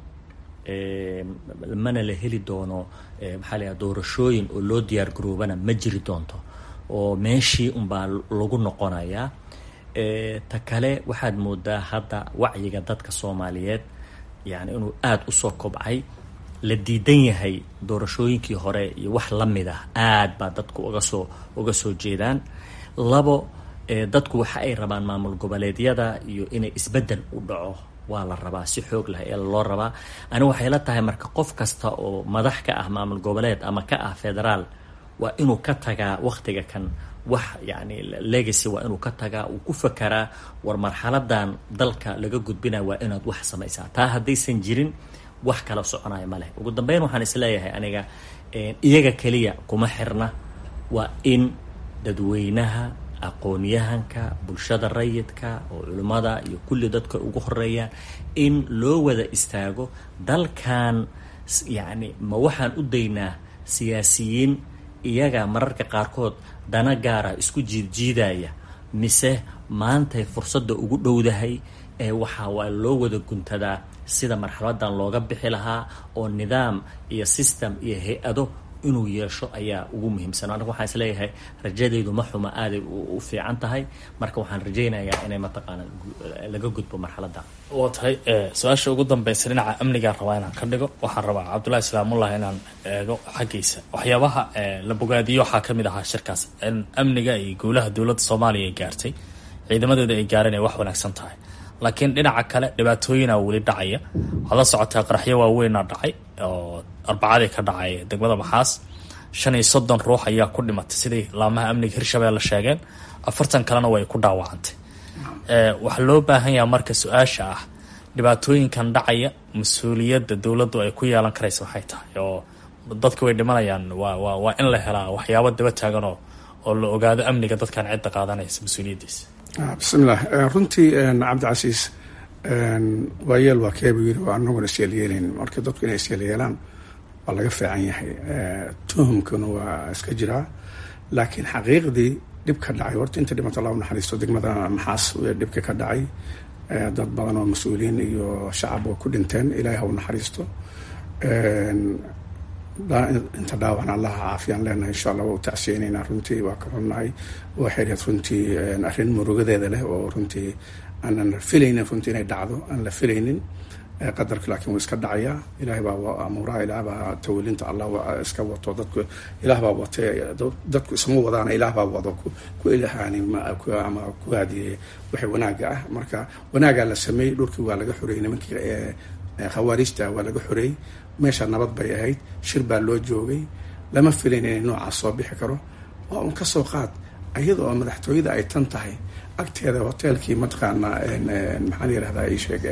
mana la heli doono maxaa la doorashooyin oo loo diyaar garoobana ma jiri doonto oo meeshii unbaa lagu noqonayaa ta kale waxaad moodaa hadda wacyiga dadka soomaaliyeed yani inuu aada usoo kobcay la diidan yahay doorashooyinkii hore iyo wax la mid ah aad baa dadku uga soo uga soo jeedaan labo dadku waxa ay rabaan maamul goboleedyada iyo inay isbeddel u dhaco waa la rabaa si xoog lah ee loo rabaa ani waxay la tahay marka qof kasta oo madax ka ah maamul goboleed ama ka ah federaal waa inuu ka tagaa waktiga kan wax yani legacy waa inuu ka tagaa uu ku fakaraa war marxaladan dalka laga gudbinaya waa inaad wax samaysaa taa haddaysan jirin wax kala soconaya ma leh ugu dambeyn waxaan isleeyahay aniga iyaga keliya kuma xirna waa in dadweynaha aqoon-yahanka bulshada rayidka oo culimmada iyo kulli dadka ugu horeeyaan in loo wada istaago dalkan yacni ma waxaan u daynaa siyaasiyiin iyaga mararka qaarkood dana gaara isku jiidjiidaya mise maantay fursadda ugu dhowdahay ee waxaa waa loo wada guntadaa sida marxaladan looga bixi lahaa oo nidaam iyo system iyo hay-ado inuu yeesho ayaa ugu muhiimsan aniga waxaan isleeyahay rajadaydu ma xuma aaday u fiican tahay marka waxaan rajaynayaa inay mataqaana laga gudbo marxaladda waa tahay su-aasha ugu dambeysa dhinaca amnigaan rabaa inaan ka dhigo waxaan rabaa cabdullahi islaamullah inaan eego xaggiisa waxyaabaha la bogaadiyo waxaa ka mid ahaa shirkaas in amniga iyo guulaha dowladda soomaaliya ay gaartay ciidamadeeda ay gaareen ay wax wanaagsan tahay laakiin dhinaca kale dhibaatooyina weli dhacaya waxaad la socotaa qaraxyo waaweyna dhacay oo arbacadii ka dhacay degmada maxaas shan iyo soddon ruux ayaa ku dhimatay sidai laamaha amniga hirshabelle sheegeen afartan kalena way ku dhaawacantay waxaa loo baahan yaha marka su-aasha ah dhibaatooyinkan dhacaya mas-uuliyadda dowladdu ay ku yeelan karaysa waxay tahay oo dadka way dhimanayaan waa waa waa in la helaa waxyaabo daba taagan oo oo la ogaado amniga dadkan cidda qaadanaysa mas-uuliyaddiisa bismillaah runtii cabdicasiis waayeel waa keebu yiri waa anaguna isyeelyeelayn marka dadku inay isyeelyeelaan waa laga fiican yahay tuhumkuna waa iska jiraa laakiin xaqiiqdii dhib ka dhacay horta inta dhimata allah u naxariisto degmada maxaas dhibka ka dhacay dad badan oo mas-uuliyiin iyo shacab oo ku dhinteen ilaahi ha u naxariisto inta dhaawacan allaha caafiyaan leenahay insha allah waa u tacsiyeynaynaa runtii waa ka xunnahay waxay dhahed runtii arrin murugadeeda leh oo runtii aanan filaynin runtii inay dhacdo aan la filaynin qadarka laakiin wuu iska dhacayaa ilahay baa amuuraha ilaah baa tawalinta allah iska wato dadku ilaah baa watay dadku isma wadaana ilaah baa wado ku ilahaani ama ku haadiyey waxay wanaaga ah marka wanaagaa la sameeyey dhulkii waa laga xoreeyey nimankii khawaariijta waa laga xoreeyey meesha nabad bay ahayd shir baa loo joogay lama filayn inay noocaas soo bixi karo waa un ka soo qaad iyada oo madaxtooyada ay tan tahay agteeda hoteelkii mataqaana maxaa la yirahdaa ii sheeg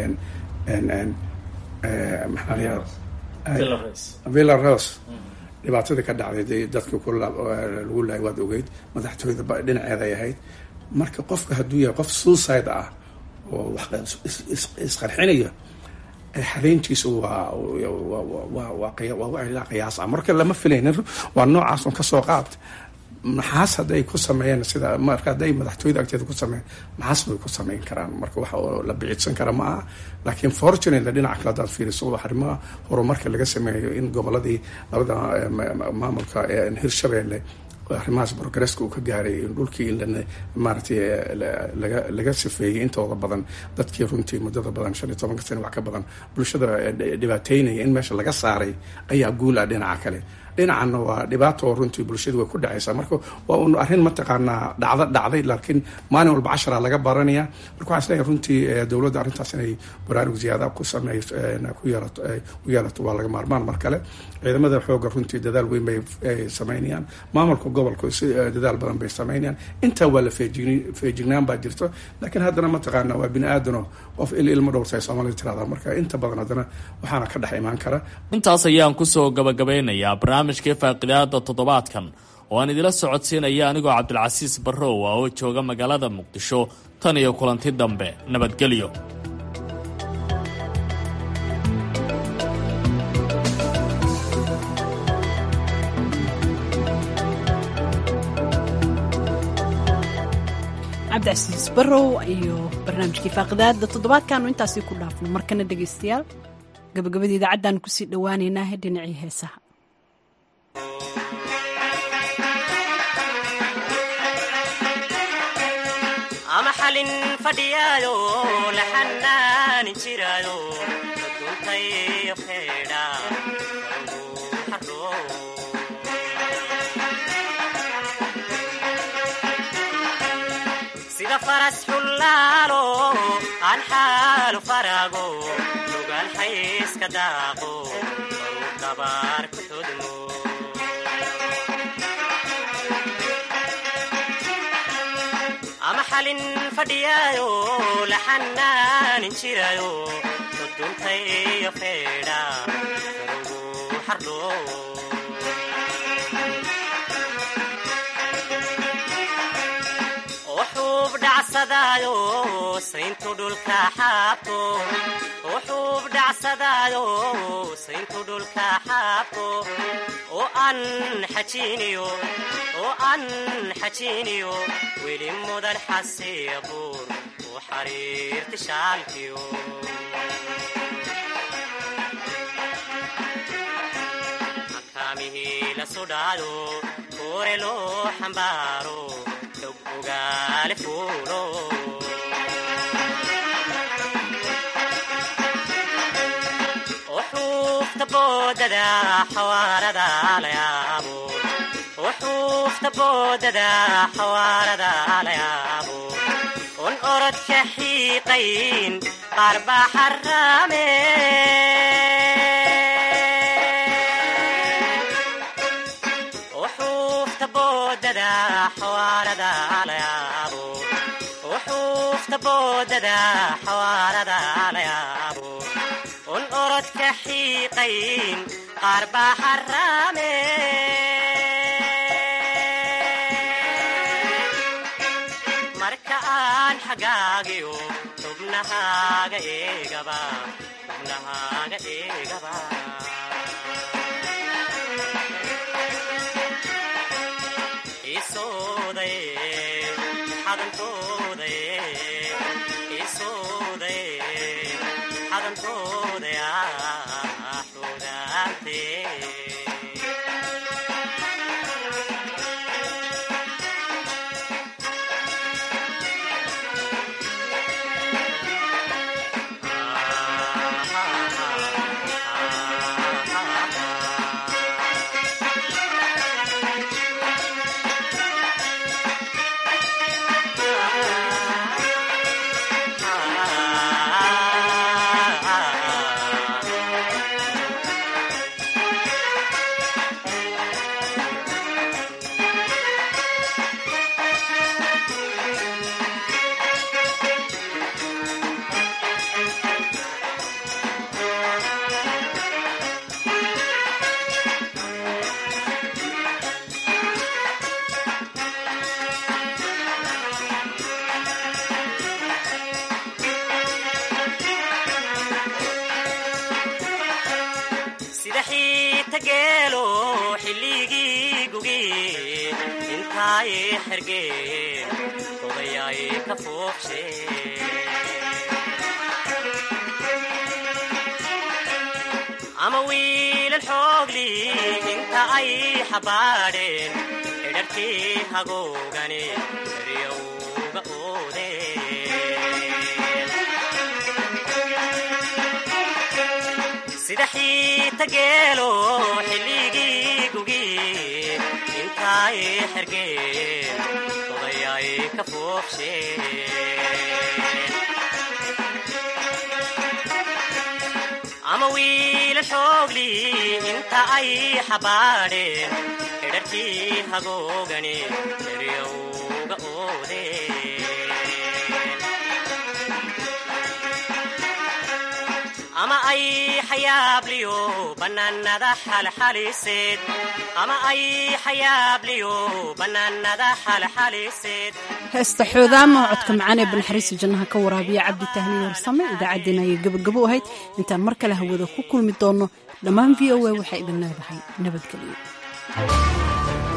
maxaa la yirahdaa villa rose dhibaatadii ka dhacday dadkii ku lagu laayay waad ogeyd madaxtooyada dhinaceeda ay ahayd marka qofka hadduu yahay qof suicide ah oo wax isqarxinaya xadeyntiisu waa waa qiyaas ah marka lama filaynin waa noocaas un kasoo qaad maxaas hadday ku sameeyeen sida marka hadday madaxtooyada agteeda ku sameeyeen maxaas bay ku sameyn karaan marka wax oo la biciidsan kara ma aha laakiin fortunately dhinaca kale haddaad fiiriso arrimaha horumarka laga sameeyo in goboladii labada maamulka hirshabeelle arrimahaas progresska uu ka gaaray dhulkii in maaragtay laga laga sifeeyey intooda badan dadkii runtii muddada badan shan iyo tobanka sano wax ka badan bulshada dhibaateynaya in meesha laga saaray ayaa guul ah dhinaca kale dhinacanna waa dhibaato oo runtii bulshadu way ku dhacaysaa marka waa un arrin mataqaanaa dhacda dhacday laakiin maalin walba cashara laga baranaya marka waxaan isleeyahay runtii dowladda arrintaas inay baraarug ziyaada ku sameeyso ku yeelato ku yeelato waa laga maarmaan mar kale ciidamada xooga runtii dadaal weyn bay sameynayaan maamulka gobolka si dadaal badan bay sameynayaan intaa waa la feejign feejignaan baa jirto laakiin haddana mataqaana waa bini aadano qof il ilmo dhowrta ay soomaalida tirahdaa marka inta badan haddana waxaana ka dhex imaan kara intaas ayaan kusoo gabagabeynayaa barnaamijkii faaqidaada toddobaadkan oo aan idila socodsiinaya anigoo cabdilcasiis barrow ah oo jooga magaalada muqdisho tan iyo kulanti dambe nabadgelyo cabdicasiis barrow iyo barnaamijkii faaqidaada toddobaadkaanu intaasii ku dhaafno markana dhegaystayaal gabagabada idaacaddaanu kusii dhowaaneynaa dhinacii heesaha ama xalin fadhiyaayo la xanaanin jiraayo duntayo feedha sida faras xullaalo aan xaalu faraago lugaan xayska daaqo baru dabaar ku todmo ama xalin fadhiyaayo la xanaanin jiraayo duduntayo feedha karugu xardho wuxuub dhacsadaayo sayntu dhulka xaabto wuxuub dhacsadaayo sayntu dhulka xaabto oo aan xajiiniyo oo aan xajiiniyo weli mudan xasiya buur u xariirti shaalkiyo makaamihii la sudhaado koore loo xambaaro xog ogaale fuulo wuxuufta boodada xawaarada la yaabo wuxuufta boodada xawaarada la yaabo un orodka xiiqayn qaar baa xaraame wuxuufta boodada xawaarada la yaabo wuxuufta boodada xawaarada la yaabo un orodka xiiqayn qaar baa xaraame marka aan xagaagiyo xubnahaaga eegaba xubnahaaga eegaba isooday xadantooday isooday xadantooday xudaantee sida xiita geelo xilligii gugi intaay xergeen odayaay ka foobshe ama wiilal xoogli inta ay xabaadheen xidharkii hagoogani eryowga oodeen sida xiita geelo xilligii gugi ay xergeen odayay ka foofsheen ama wiila xoogli inta ay xabaadheen xidharkii hagoogani eryowga oodeen ama ay xayaabliyo bannaanada xalxaliseed ama ay xayaabliyo bannaanada xalxaliseed heesta xoodaama codka macaan ee banaxariista jannaha ka waraabiya cabdi tahliil warsame idaacaddeen ayay gabagabo ahayd intaan mar kale hawada ku kulmi doonno dhammaan v o a waxay idin leedahay nabadgelyo